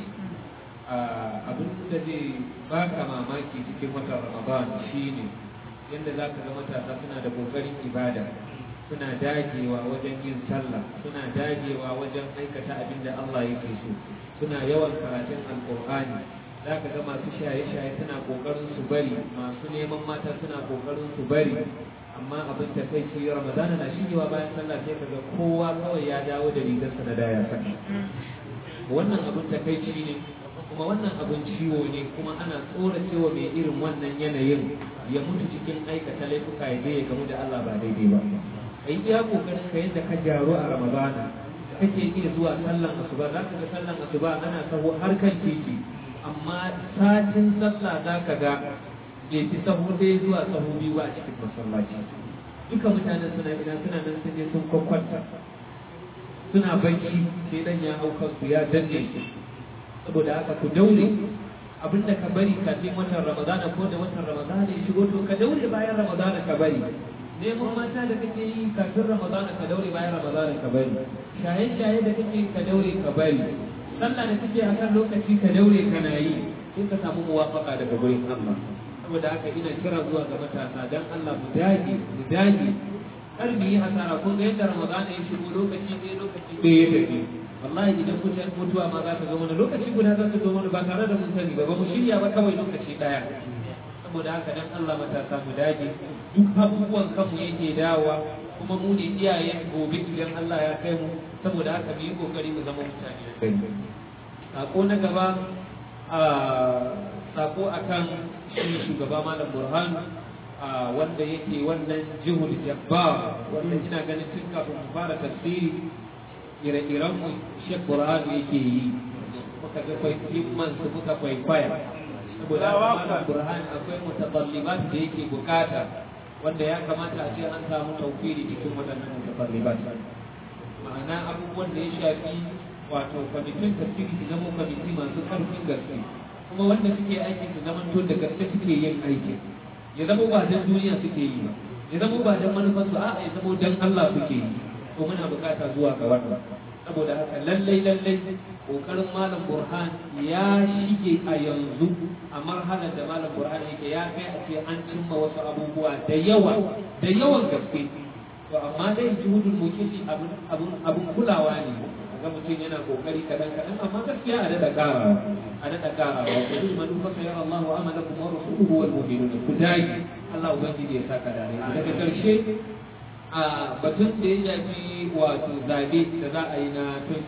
abin da zai baka mamaki cikin watan Ramadan shine yadda za ka ga matasa suna da kokarin ibada suna dagewa wajen yin sallah suna dagewa wajen aikata abin da Allah yake so suna yawan karatun alkur'ani za ka ga masu shaye-shaye suna kokarin su bari masu neman mata suna kokarin su bari amma abin da kai ce ramadana na shigewa bayan sallah sai ka ga kowa kawai ya dawo da rigarsa na daya saka wannan abin da kai ne kuma wannan abin ciwo ne kuma ana tsoracewa mai irin wannan yanayin ya mutu cikin aikata laifuka ya je ya gamu da Allah ba daidai ba kai iya kokarin ka yadda ka jaru a ramadana kake iya zuwa sallan asuba za ka ga sallan asuba ana sahu har kan titi amma satin sallah za ka ga bai fi sahu ɗaya zuwa sahu biyu ba a cikin masallaci duka mutanen suna ina suna nan sun je sun kwakwanta suna bacci sai dan ya hau kansu ya danne su saboda haka ku daure abinda ka bari kafin watan ramadana ko da watan ramadana ya shigo to ka daure bayan ramadana ka bari neman mata da kake yi kafin ramadana ka daure bayan ramadana ka bari shaye-shaye da kake ka daure ka bari sallah da kake a kan lokaci ka daure kana yi sai ka samu muwafaka daga gurin Allah saboda haka ina kira zuwa ga matasa dan Allah mu dage mu dage kar mu yi hasara kun ga yadda ramadana ya shigo lokaci ɗaya lokaci ɗaya ya tafi wallahi idan mutum mutuwa ma za ta zo mana lokaci guda za ta zo mana ba tare da mun sani ba ba mu shirya ba kawai lokaci ɗaya saboda haka dan Allah matasa mu dage duk abubuwan kanmu yake dawowa kuma mu ne iyayen gobe idan Allah ya kai mu saboda haka mu yi kokari mu zama mutane sako na gaba a sako akan shi shugaba malam burhan wanda yake wannan jihul jabbar wanda ina ganin tun kafin mu fara tafsiri ire-iren mu Sheikh Burhan yake yi muka ga kwaikwayon su muka kwaikwaya saboda malam Burhan akwai mutaballibat da yake bukata wanda ya kamata a ce an samu tawfiri cikin waɗannan mutaballibat ma'ana abubuwan da ya shafi wato kwamitin tafsiri su zama kwamiti masu ƙarfin gaske kuma wanda suke aikin su zama to da gaske suke yin aikin ya zama ba dan duniya suke yi ba ya zama ba dan manufarsu a'a ya zama dan Allah suke yi to muna bukata zuwa ga wannan saboda haka lallai lallai kokarin malam burhan ya shige a yanzu a marhalar da malam burhan yake ya kai a ce an cimma wasu abubuwa da yawa da yawan gaske to amma dai juhudul mukilli abun abun abun kulawa ne ga mutum yana kokari kadan kadan amma gaskiya a dada kara a dada kara wa kullu man fa sayara Allahu amalakum wa rasuluhu wal mu'minun ku dai Allah ubangiji ya saka dare daga karshe a batun da ya shafi wato zabe da za a yi na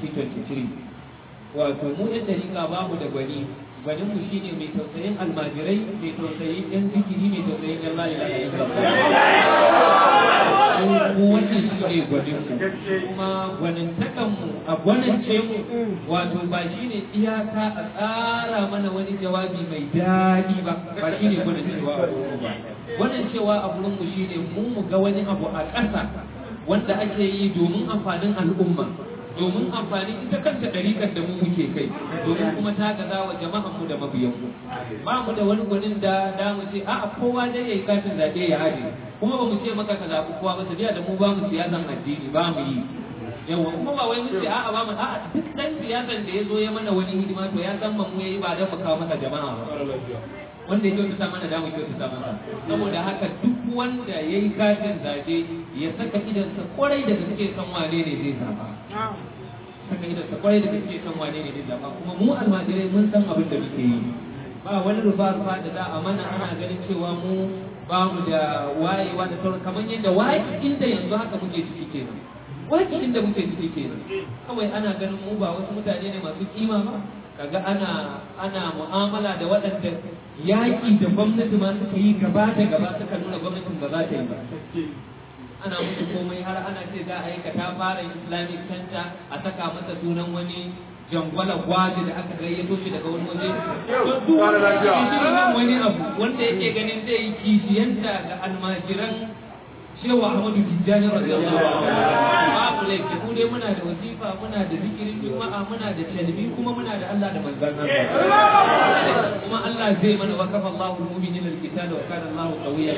2023 wato mu yan dariƙa ba mu da gwani gwanin mu shine mai tausayin almajirai mai tausayin yan zikiri mai tausayin yan la ilaha illallah mu wannan shi ne gwanin mu kuma gwanin takan mu a gwanance mu wato ba shine iyaka a tsara mana wani jawabi mai daɗi ba ba shine gwanin cewa a wurin ba wannan cewa a wurin mu shine mu mu ga wani abu a ƙasa wanda ake yi domin amfanin al'umma domin amfani ita kanta ɗariƙar da mu muke kai domin kuma ta gaza wa jama'an mu da mabiyan mu ba mu da wani gwanin da da mu ce a'a kowa dai yayi katin zaɓe ya haje kuma ba mu ce maka ka zaɓi kowa ba tafiya da mu ba mu siyasan addini ba mu yi yawa kuma ba wai mu ce a'a ba mu a'a duk dan siyasan da ya zo ya mana wani hidima to ya san mu yayi ba dan mu kawo masa jama'a ba wanda ya kyautata mana da mu kyautata masa saboda haka duk wanda ya yi katin zaɓe ya saka idansa kwarai da gaske san wane ne zai zaɓa saka idansa kwarai da gaske san wane ne zai zaɓa kuma mu almajirai mun san abin da muke yi ba wani rufa rufa da za a mana ana ganin cewa mu ba mu da wayewa da sauran kamar yadda waye inda yanzu haka muke ciki kenan waki inda muke ciki kenan kawai ana ganin mu ba wasu mutane ne masu kima ba kaga ana ana mu'amala da waɗanda yaƙi da gwamnati ma suka yi gaba da gaba suka nuna gwamnatin ba za ta yi ba ana musu komai har ana ce za a yi ta fara islamic center a saka masa sunan wani jangwala gwaji da aka gayyato shi daga wani waje duk wani abu wanda yake ganin zai yi kishiyanta ga almajiran cewa Ahmadu Tijjani radiyallahu anhu babu laifi mu dai muna da wasifa muna da zikirin juma'a muna da talbi kuma muna da Allah da manzon Allah kuma Allah zai mana wakafa Allahu al-mu'minina al-qital wa kana Allahu qawiyyan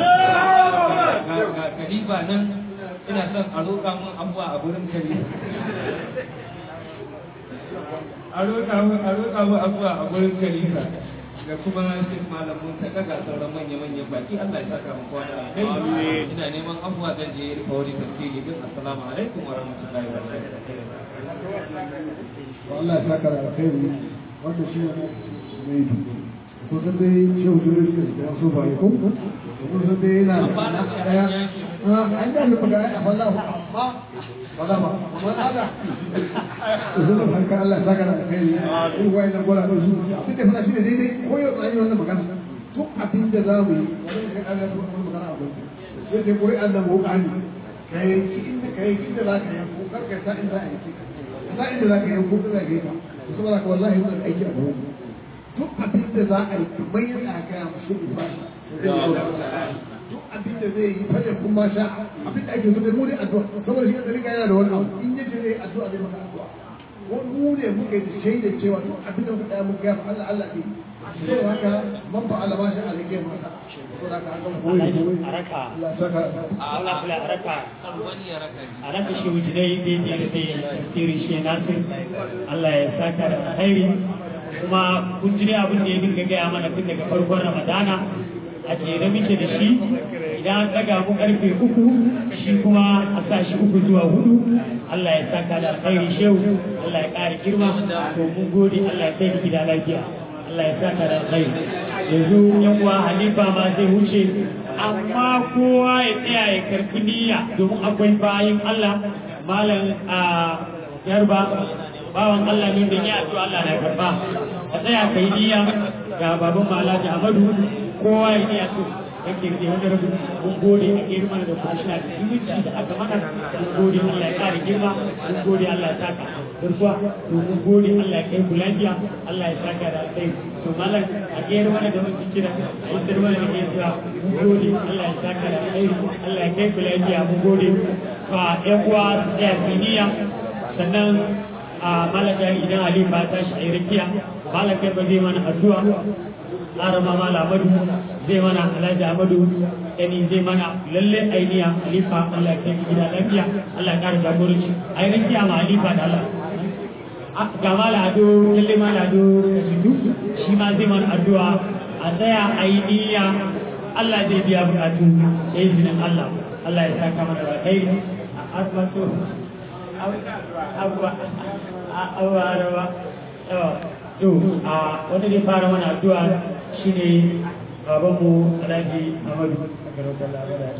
ga kalifa nan ina son a roƙa mun abuwa a gurin kalifa a roƙa mun a roƙa mun abuwa a gurin kalifa da kuma shi malamin ta daga sauran manya-manyan baki Allah ya saka mu kowa da alheri ina neman afuwa zan je rufa wani tafsiri din assalamu alaikum wa rahmatullahi wa barakatuh Allah ya saka da alkhairi wanda shi ne mai ko san dai shehu jure shi da so ba ko ko san dai yana da daya an da mu ga wallahi amma wala ba amma ada zuwa hanka Allah ya saka da alkhairi in wai na gora da su abin da fara shi ne daidai ko yau tsani wannan magana duk abin da za mu yi wannan sai Allah ya wannan magana a gurin sai dai kuri Allah mu kani kai inda kai inda za ka yi ko karka sa inda za a yi za inda za ka yi ko za ka yi ka saboda ka wallahi wannan aiki a gaban duk abin da za a yi kamar yadda aka yi musu Ibrahim duk abin da zai yi fadin kun ma sha abin da ake so dai mu ne addu'a saboda shi da riga yana da wani abu in yace zai addu'a zai maka addu'a ko mu ne muka yi shaida cewa duk abin da muka tsaya muka yafa Allah Allah ne so haka man fa Allah ma sha Allah ke masa so haka an kan koyi a raka Allah saka Allah kula a raka kan wani ya raka ni a raka shi wujinai daidai da zai tafsirin shi nasir Allah ya saka da alkhairi kuma kun ji dai abin da ya dinga gaya mana tun daga farkon ramadana a jere muke da shi idan an ɗaga mu karfe uku shi kuma a sa shi uku zuwa hudu Allah ya saka da alkhairi shehu Allah ya ƙara girma to mun gode Allah ya kai ni gida lafiya Allah ya saka da alkhairi yanzu yan uwa halifa ma zai wuce amma kowa ya tsaya ya karfi niyya domin akwai bayin Allah malam a yarba bawan Allah ne da ya addu'a Allah na karba a tsaya kai niyya ga baban Malaji Ahmadu kowa ya niyya to yake ke wanda rabu mun gode a girma da kwashina da zumunci da aka mana mun gode Allah ya kare girma mun gode Allah ya saka garkuwa to mun gode Allah ya kai ku lafiya Allah ya saka da alkhairi to malam a gero mana da mun kira a yi sirwa da ke cewa mun gode Allah ya saka da alkhairi Allah ya kai ku lafiya mun gode fa ƴan uwa su tsaya su niyya sannan a malaka idan Ali ba ta shi a rikiya malaka ba zai mana addu'a arama mala amadu zai mana alhaji amadu yani zai mana lalle ainiya alifa Allah ya kai gida lafiya Allah ya kara jagoranci ai rikiya ma alifa da Allah ga mala ado lalle mala ado kasidu shi ma zai mana addu'a a tsaya ainiya Allah zai biya bukatu da izinin Allah Allah ya saka mana da kai a asibito abuwa abuwa rawa to a wanda zai fara mana addu'a shine babanmu alhaji amadu a garautar labarai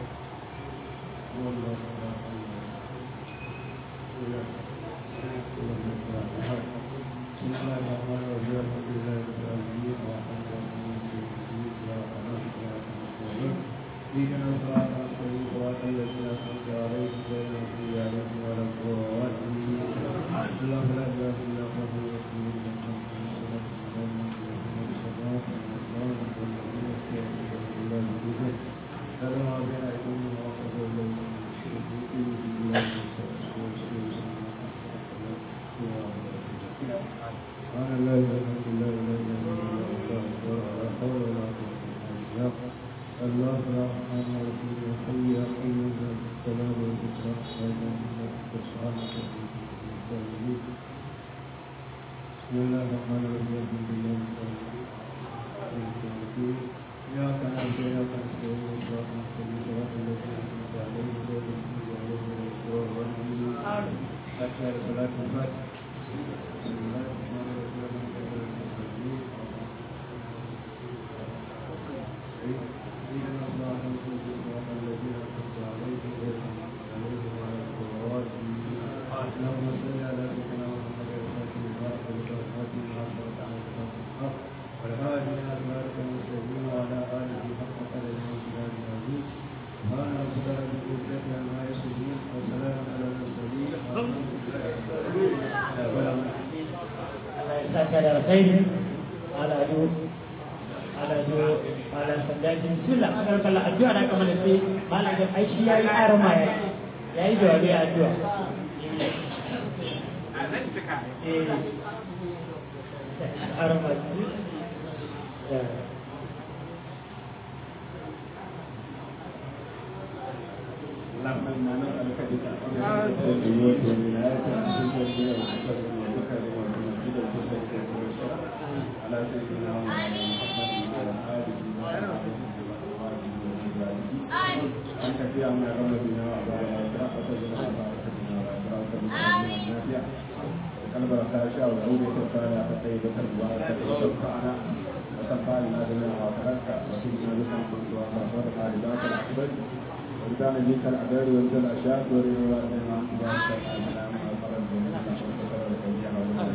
Thank you. fatiha da salatul fatiha اللهم صل على سيدنا محمد الفاتح لما أغلق والخاتم لما سبق على الحق والهادي إلى صراطك المستقيم وعلى آله حق قدره وسلام العظيم سبحان ربك رب العزة عما يصفون وسلام على المرسلين والحمد لله رب العالمين Allah ya saka da alkhairi ala do ala do ala sandaji bismillah kar kala addu'a da kamar sai malam da ai shi yayi arma ya yayi jawabi addu'a eh arma اللهم انا نسالك بتعظيم الوجود والولايه ان تسجل وتكرم وتكرم وتمجد وتسجل وتشرف على سيدنا محمد وعلى اله وصحبه وازواجه انت في امن رمضان وابا واشراف وتجمع بركتنا وابراك النافع قلب الخاشع والعودة الصالحة الطيبة المباركة وشفعنا وصفى لنا جميع وفرك وسيدنا بك الحمد وصفى لذاك الأكبر وكان بك العباد وانت الاشياء ورضا بما تبارك وتعالى مع الفرج والنعمة والشكر والتوفيق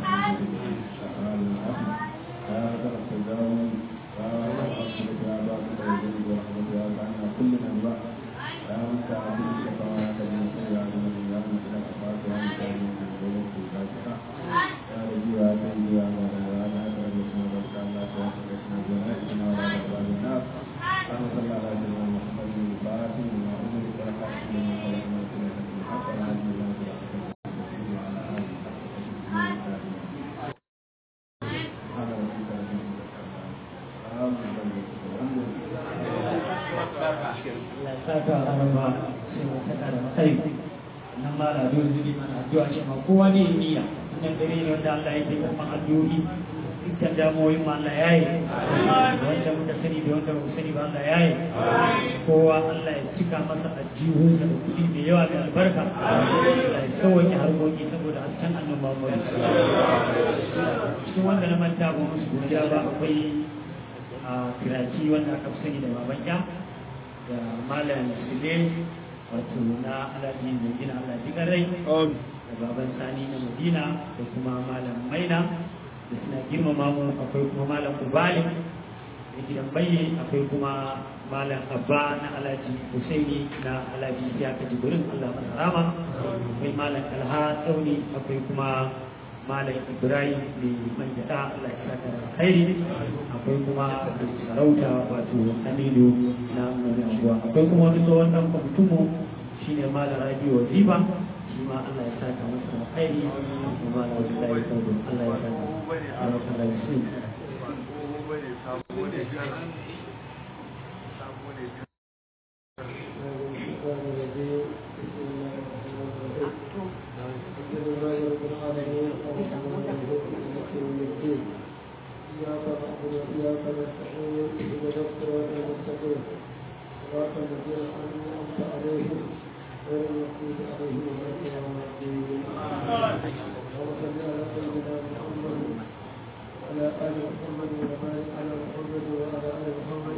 يا رب السلام يا رب الحمد يا باب الخير ورحمة يا تعالى كل من بقى يا من تعالى الشفاعة من يا من يا من إلى كفاك يا من تعالى من الغلط في ذاتك يا ربي يا سيدي يا مولانا يا ناصر الاسم وبركة الله تعالى اسم جنائنا ولا أبواب النار اللهم صل على سيدنا محمد الفاتح لما أمر والخاتم لما خلق ما كنا في الحق والهادي إلى صراطك المستقيم وعلى آله حق قدره سبحان ربك رب العزة عما يصفون Allah ya saka arma sai mu saka da kai nan ma da dole ne mana addu'a shi ma kowa ne niyya wannan dare ne wanda Allah yake karɓan addu'o'i dukkan damuwoyin ma Allah ya yi wanda muka sani da wanda muka sani ba Allah ya yi kowa Allah ya cika masa ajihun da kuɗi mai yawa mai albarka Allah ya sauwaƙe harkoki saboda hasken annabi Muhammad cikin wanda na manta ba musu godiya ba akwai a kiraci wanda aka fi sani da baban ya da malam sule wato na alhaji mai gina alhaji garai da baban sani na madina da kuma malam maina da suna girmama mu akwai kuma malam ubali da gidan baye akwai kuma malam abba na alhaji husaini na alhaji siyaka jibirin allah masa rama akwai malam alha tsauni akwai kuma malam ibrahim mai manjada allah ya saka da khairi akwai kuma sarauta wato aminu na wani anguwa akwai kuma wani tsohon dan kwamitinmu shine malam rabi waziba shi ma allah ya saka masa da khairi kuma malam waziba ya saka allah ya saka Allah ya saka shi إياك نعبد وإياك نستعين اهدنا الصراط المستقيم صراط الذين أنعمت عليهم غير المغضوب عليهم ولا الضالين اللهم صل على سيدنا محمد وعلى آل محمد وبارك على محمد وعلى آل محمد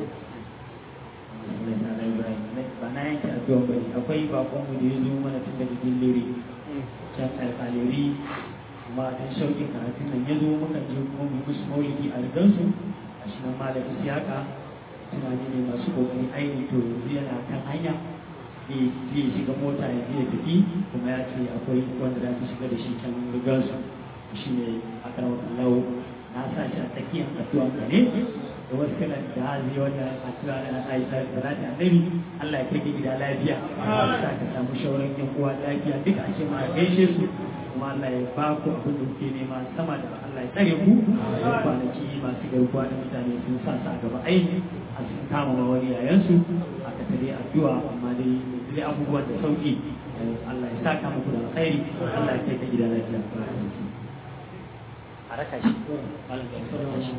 ba na yanke addu'a ba ne akwai bakon mu da ya zo mana tun daga dilliri can alƙaliri kuma dan shauƙin karatun nan ya zo muka je kuma mu musu maulidi a rigansu a shi nan malam isiyaka tunani ne masu kokari aini to yanzu yana kan hanya zai shiga mota ya ya tafi kuma ya ce akwai wanda za ta shiga da shi can rigansu shi ne a karawar allahu na sa shi a tsakiyar addu'a ka ne da wasu kalan da hazi wanda a tura da na aisha da za ta annabi Allah ya kai gida lafiya sa ka samu shauran yan uwa lafiya duka a ce ma gaishe su kuma Allah ya ba ku abin da kuke nema sama da Allah ya tsare ku da kwanaki masu garkuwa da mutane sun sa su a gaba aini a sun kama ma wani yayansu a ka tare addu'a amma dai dai abubuwan da sauki Allah ya saka muku da alkhairi Allah ya kai ka gida lafiya a raka shi malam ga raka shi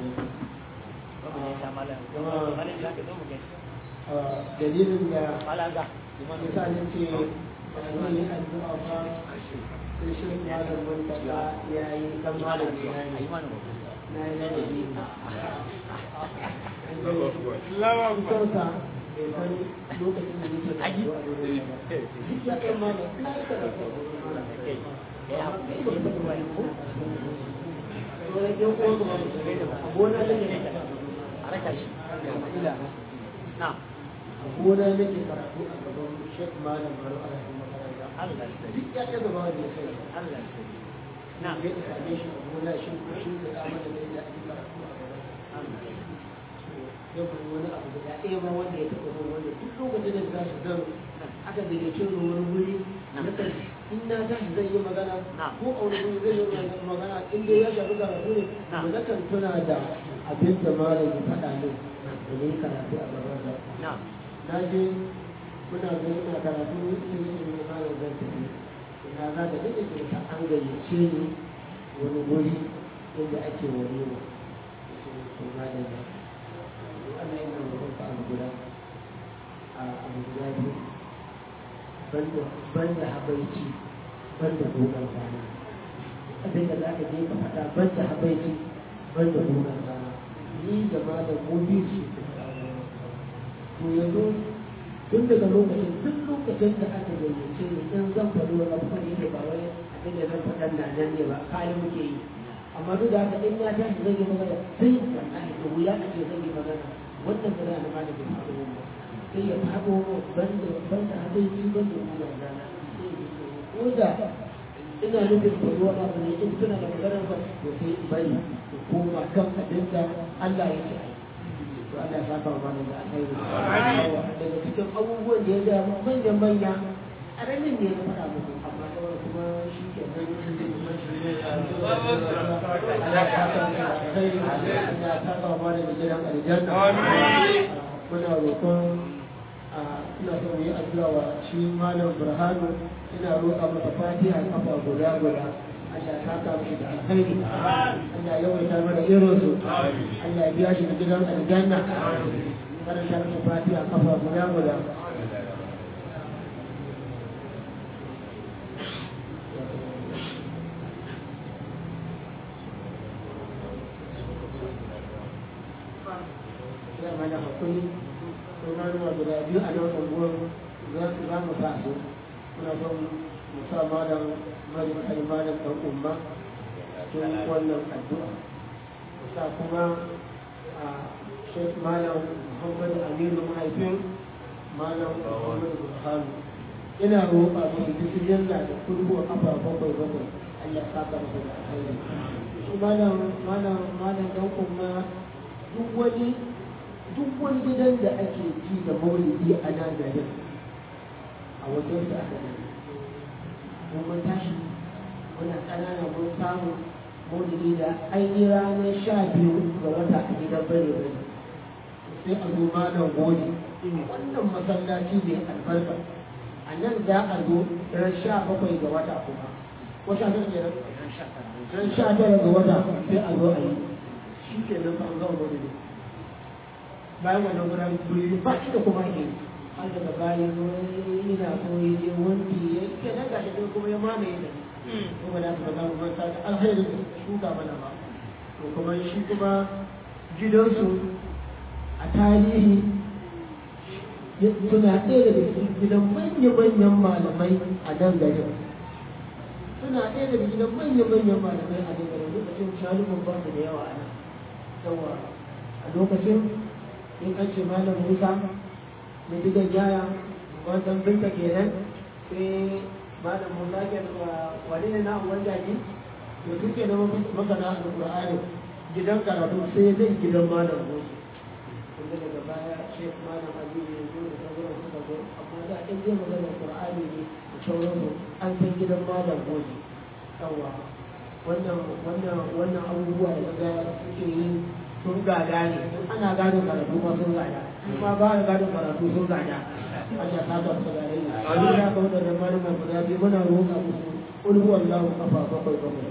dalilin da malam ga misali ce zan yi addu'a ba sai shi malam wanda ya yi kan malam ya yi na yi ladabi kansa bai san lokacin da nake da addu'a da wani ba duk ya kai malam na yi karatu a wurin malam amma kai ba ka ba ko sauran yan uwan kuma ba su gaida ba a gona nake karatu a raka shi ila na a gona nake karatu a gaban shek malam baro a cikin makaranta duk ya ɗaga ba wanda ya kai Allah na ya same shi a gona shi ko shi da dama da yadda ake karatu a gaban yau kuma wani abu guda ɗaya ba wanda ya taɓa zuwa wanda duk lokacin da za su zan aka gayyace ni wani wuri na kan in na tashi zan yi magana ko a wani wuri zai yi magana in dai ya shafi karatu ne to na kan tuna da abin da malam ya faɗa min da ne karatu a gaban sa na je muna zo ina karatu ina yi ne malam zan tafi ina za ka daɗe ke ta an gayyace ni wani wuri inda ake wani ne to malam ya Allah yana roƙon ka abu guda a abu guda biyu banda banda habaici banda dogon rana abin da za ka je ka faɗa banda habaici banda dogon rana ni da malam mu biyu su to yanzu tun daga lokacin duk lokacin da aka gayyace ni in zan faɗi wani abu ne ne ba wai abin da zan faɗa na nan ne ba kayan muke yi amma duk da haka in ya tashi zan yi magana sai wallahi da wuya a ce zan yi magana wannan ba za a ba da bai faɗo ba sai ya faɗo banda banda hadaici banda wuyan rana ko da ina nufin faɗo wani abu ne in tuna da maganar ba to sai in bari ko koma kan abin da Allah ya ce ai to Allah ya saka wa mana da alheri daga cikin abubuwan da ya ga manyan manya a ranar ne na faɗa muku amma sauran kuma shi ke nan kuma shi ne Allah ya saka wa mana da alheri Allah ya saka wa mana da gidan aljanna muna roƙon ina son mu yi addu'a wa shi malam burhanu ina roƙa masa fatiha kafa guda guda Allah ya saka mishi da alkhairi Allah ya yawaita mana irin su Allah ya biya shi da gidan aljanna karanta masa fatiha kafa guda guda ya mana hakuri sauran ruwa guda biyu a nan unguwar za mu sa su muna son mu sa malam mari kai malam dan umma cikin wannan addu'a mu sa kuma a shek malam muhammad aminu mahaifin malam muhammad burhanu ina roƙa musu duk yalla da kurbu a kafa bakwai bakwai Allah ya saka musu da alheri shi malam malam malam dan umma duk wani duk wani gidan da ake ji da maulidi a nan garin a wajen da aka gani mun mun tashi muna ƙanana mun samu maulidi da ainihin ranar sha biyu ga wata a gidan bare bare sai a zo malam gode wannan masallaci ne albarka a nan za a zo ran sha bakwai ga wata kuma ko sha tara ne ran sha tara ga wata sai a zo a yi shi ke nan an zama maulidi bayan wannan guda guri ba shi da kuma ke har daga bayan wani ina so ya je wanki ya ke nan gashi dai kuma ya mamaye da kuma da ba za mu manta da alheri da shuka mana ba to kuma shi kuma gidansu a tarihi suna ɗaya daga cikin gidan manya-manyan malamai a nan garin suna ɗaya daga gidan manya-manyan malamai a nan garin lokacin shalumin ba su da yawa a nan yawa a lokacin in an ce malam musa da digan yaya wannan binta kenan sai malam musa ke wani ne na uwan jaji to suke na masana da qur'ani gidan karatu sai zai gidan malam musa wanda daga baya shek malam ali ne zo da sauran suka zo amma da in zai magana qur'ani ne da sauransu an san gidan malam musa yawa wannan wannan wannan abubuwa da ga suke yi sun gada ne ana gado karatu ma sun gada kuma ba a gado karatu sun gada Allah ta ga su gare ni a duk da ka wadda malaman guda biyu muna roƙa musu qul huwallahu kafa bakwai bakwai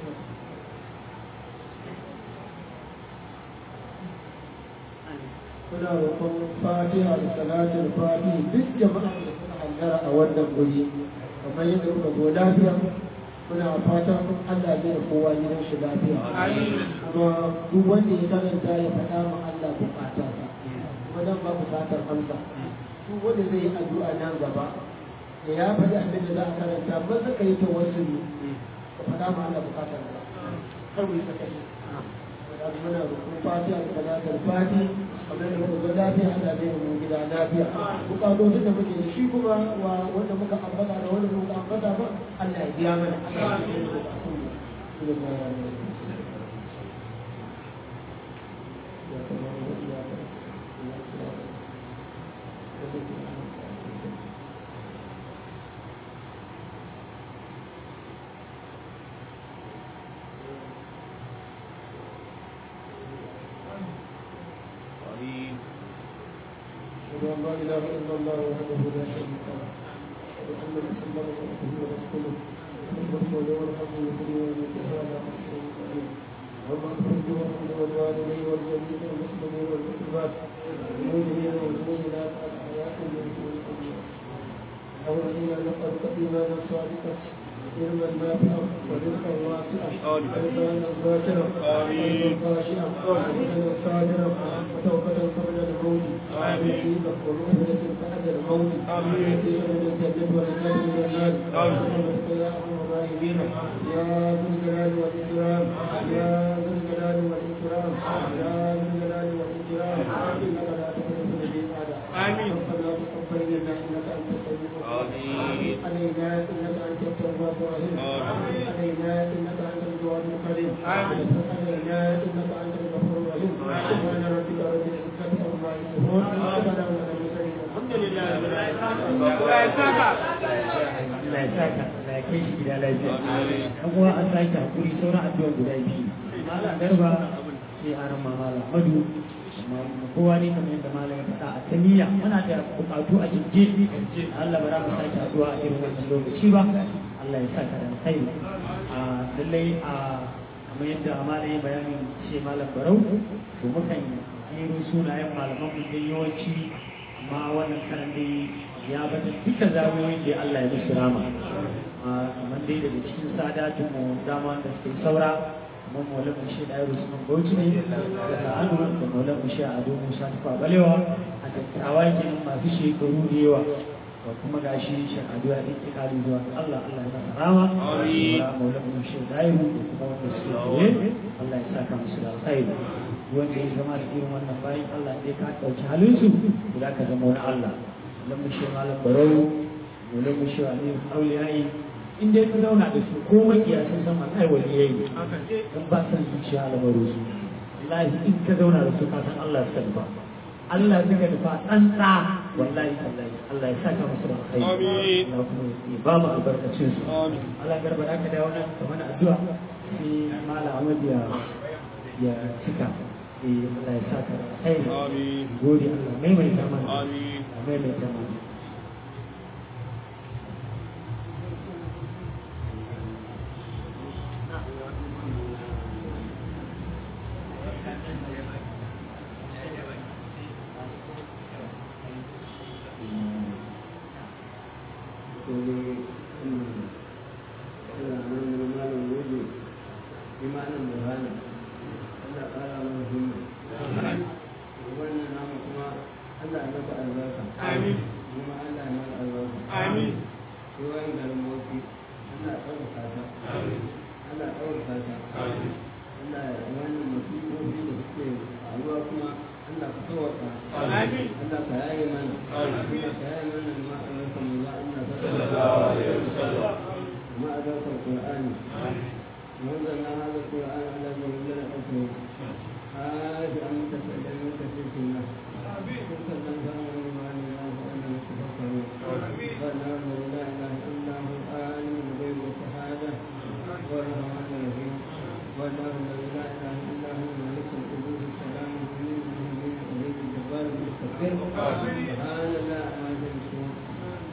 muna roƙon fatiha da salatin fati duk jama'a da suka hallara a wannan guri kamar yadda muka zo lafiya muna fatan Allah zai da kowa gidan shi lafiya kuma duk wanda ya karanta ya faɗa ma Allah bukata sa kuma dan ba bukatar amsa duk wanda zai yi addu'a nan gaba da ya faɗi abin da za a karanta ba za ka yi tawassuli ka faɗa ma Allah bukatar ka kar mu yi sakaci muna roƙon fatiha da salatin fati kamar da muka lafiya Allah zai mu gida lafiya bukatocin da muke da shi kuma wa wanda muka ambata da wanda muka ambata ba Allah ya biya mana Allah ya biya mana أشهد أن لا إله إلا الله وحده لا شريك له وأن محمدا عبده ورسوله المرسل والحمد لله وعلى كل شيء وما أخرج وأخرج والوالدين والجميع المسلمين والمسلمات المؤمنين والمؤمنات الحياة منهم والأموات نسألك إيمانا صادقا علما نافعا ورزقا واسعا ولسانا ذاكرا قلبا خاشعا وبدنا صابرا وتوبة قبل الموت مصيبة ومهلة بعد الموت نتيجة من الجنة والنار من النار برحمتك يا أرحم الراحمين يا ذو الجلال والإكرام يا ذو الجلال والإكرام يا ذو الجلال والإكرام إنك لا تخلف الميعاد ربنا تقبل منا إنك أنت السميع العليم علينا إنك أنت التواب الرحيم علينا إنك أنت الجواد الكريم علينا إنك أنت الغفور الرحيم سبحان ربك رب العزة عما يصفون وسلام على المرسلين الحمد لله رب العالمين Allah ya saka Allah ya kai shi gida lafiya an kuma an sake hakuri sauran addu'a guda biyu malam garba sai aran ma malam madu amma kowa ne kamar yadda malam ya faɗa a taniya muna da bukatu a jirje Allah ba za mu sake addu'a a irin wannan lokaci ba Allah ya saka da kai a lallai a kamar yadda malam ya bayanin ce malam barau to mukan jero sunayen malaman mu dai yawanci amma wannan karan dai ya bata duka zamoyin da Allah ya musu rama kamar dai daga cikin sadatun mu dama da suke saura kamar maulan mu shi ɗaya usman bauchi ne da sa'anu da maulan mu shi ado musa tufa balewa a dattawa kenan masu shekaru da yawa da kuma gashi shi ado ya ɗin kali zuwa ga Allah Allah ya masa rama da maulan mu shi ɗaya da kuma wanda suke tsaye Allah ya saka musu da alkhairi wanda ya zama da irin wannan bayan Allah ya ka ɗauki halinsu za ka zama wani Allah lam shi malam barau mu lam shi ali auliyai in dai ka zauna da su ko makiya sun san an ai waliyai dan ba san zuciya albaru su wallahi in ka zauna da su ka san Allah suka nufa Allah suka nufa tsantsa wallahi tallahi Allah ya saka musu da alkhairi Allah kuma ya ba mu albarkacin su Allah garba da ka dawo nan kamar addu'a sai malam Ahmad ya ya cika eh Allah ya saka alkhairi gode Allah maimaita mana amin maimaita mana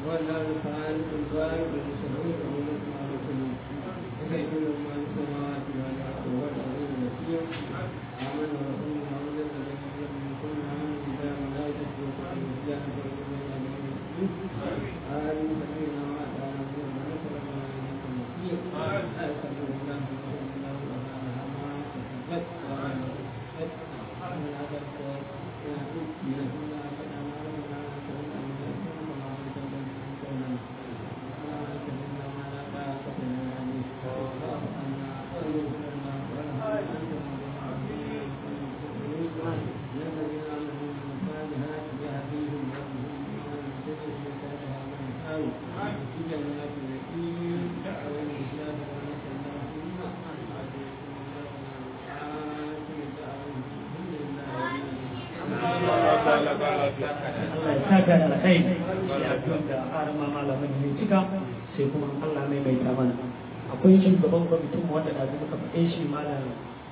والله تعالى البارئ المسعود ومن معرفه وكيف ما السماوات Allah ya saka da alkhairi ya addu'a da arama malamin ne cika sai kuma Allah mai mai ta mana akwai shugaban kwamitin wanda da muka faɗe shi malam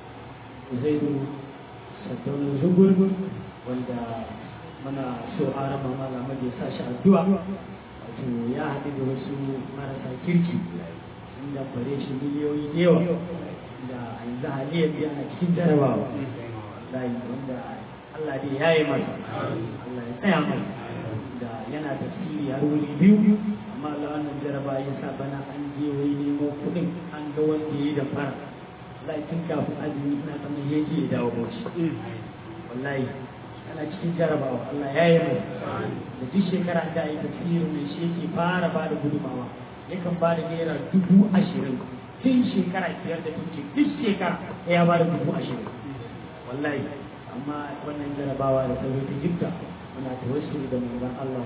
Zaidu Saddauna Zugur wanda muna so arama malamin ya sa shi addu'a wato ya haɗu da wasu marasa kirki sun damfare shi miliyoyi da yawa da yanzu haliyar biya na cikin jarabawa wallahi wanda Allah dai ya yi masa Allah ya tsaya masa da yana tafsiri har wuri biyu amma Allah wannan jaraba ya sa bana an je wai nemo kuɗin an ga wanda ya yi da fara wallahi tun kafin azumi ina tsammanin ya je ya dawo bauchi wallahi ana cikin jarabawa Allah ya yi mai da duk shekara da yi tafsirin mai shi yake fara ba da gudumawa yakan ba da naira dubu ashirin tun shekara biyar da tuce duk shekara ya ba da dubu ashirin wallahi amma wannan jarabawa da sauri ta jibta muna ta wasu da manzon Allah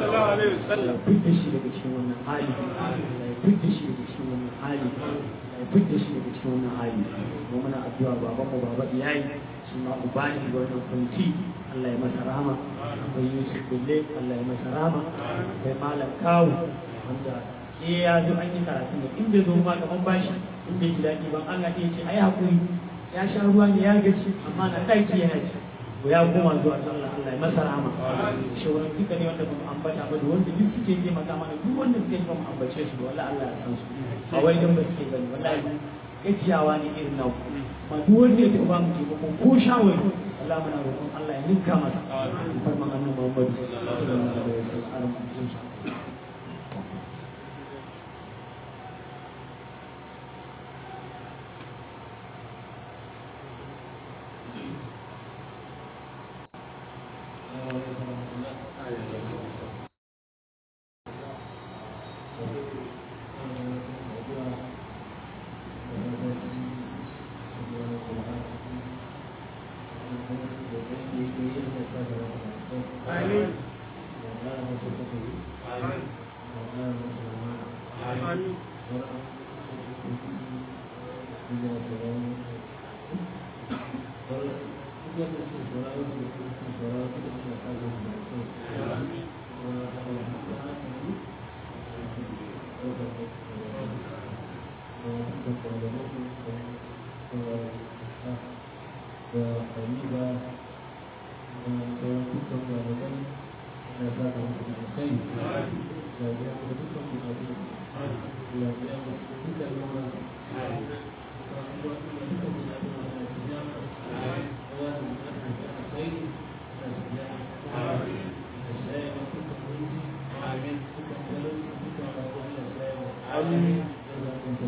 Allah fidda shi daga cikin wannan hali Allah ya fidda shi daga cikin wannan hali Allah ya fidda shi daga cikin wannan hali mu muna addu'a baban mu baba iyayi shi ma ubani ga wannan kunci Allah ya masa rahama akwai Yusuf Bille Allah ya masa rahama akwai Malam Kawu wanda eh ya zo an yi karatu ne in bai zo ma kaman bashi in bai ji daɗi ban Allah ya ce ai hakuri ya sha ruwa ne ya gaci amma na ɗaki yana ci ko ya koma zuwa ga Allah Allah ya masa rahama shawarar duka ne wanda ba mu ambata ba da wanda duk suke taimaka mana duk wanda suke ba mu ambace su da wallahi Allah ya san su ba wai dan ba suke gani wallahi gajiyawa ne irin nau ma duk wanda ya taɓa mu taimako ko shawari Allah muna roƙon Allah ya ninka masa farman annabi Muhammad sallallahu alaihi wasallam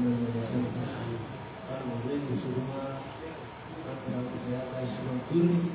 Amin.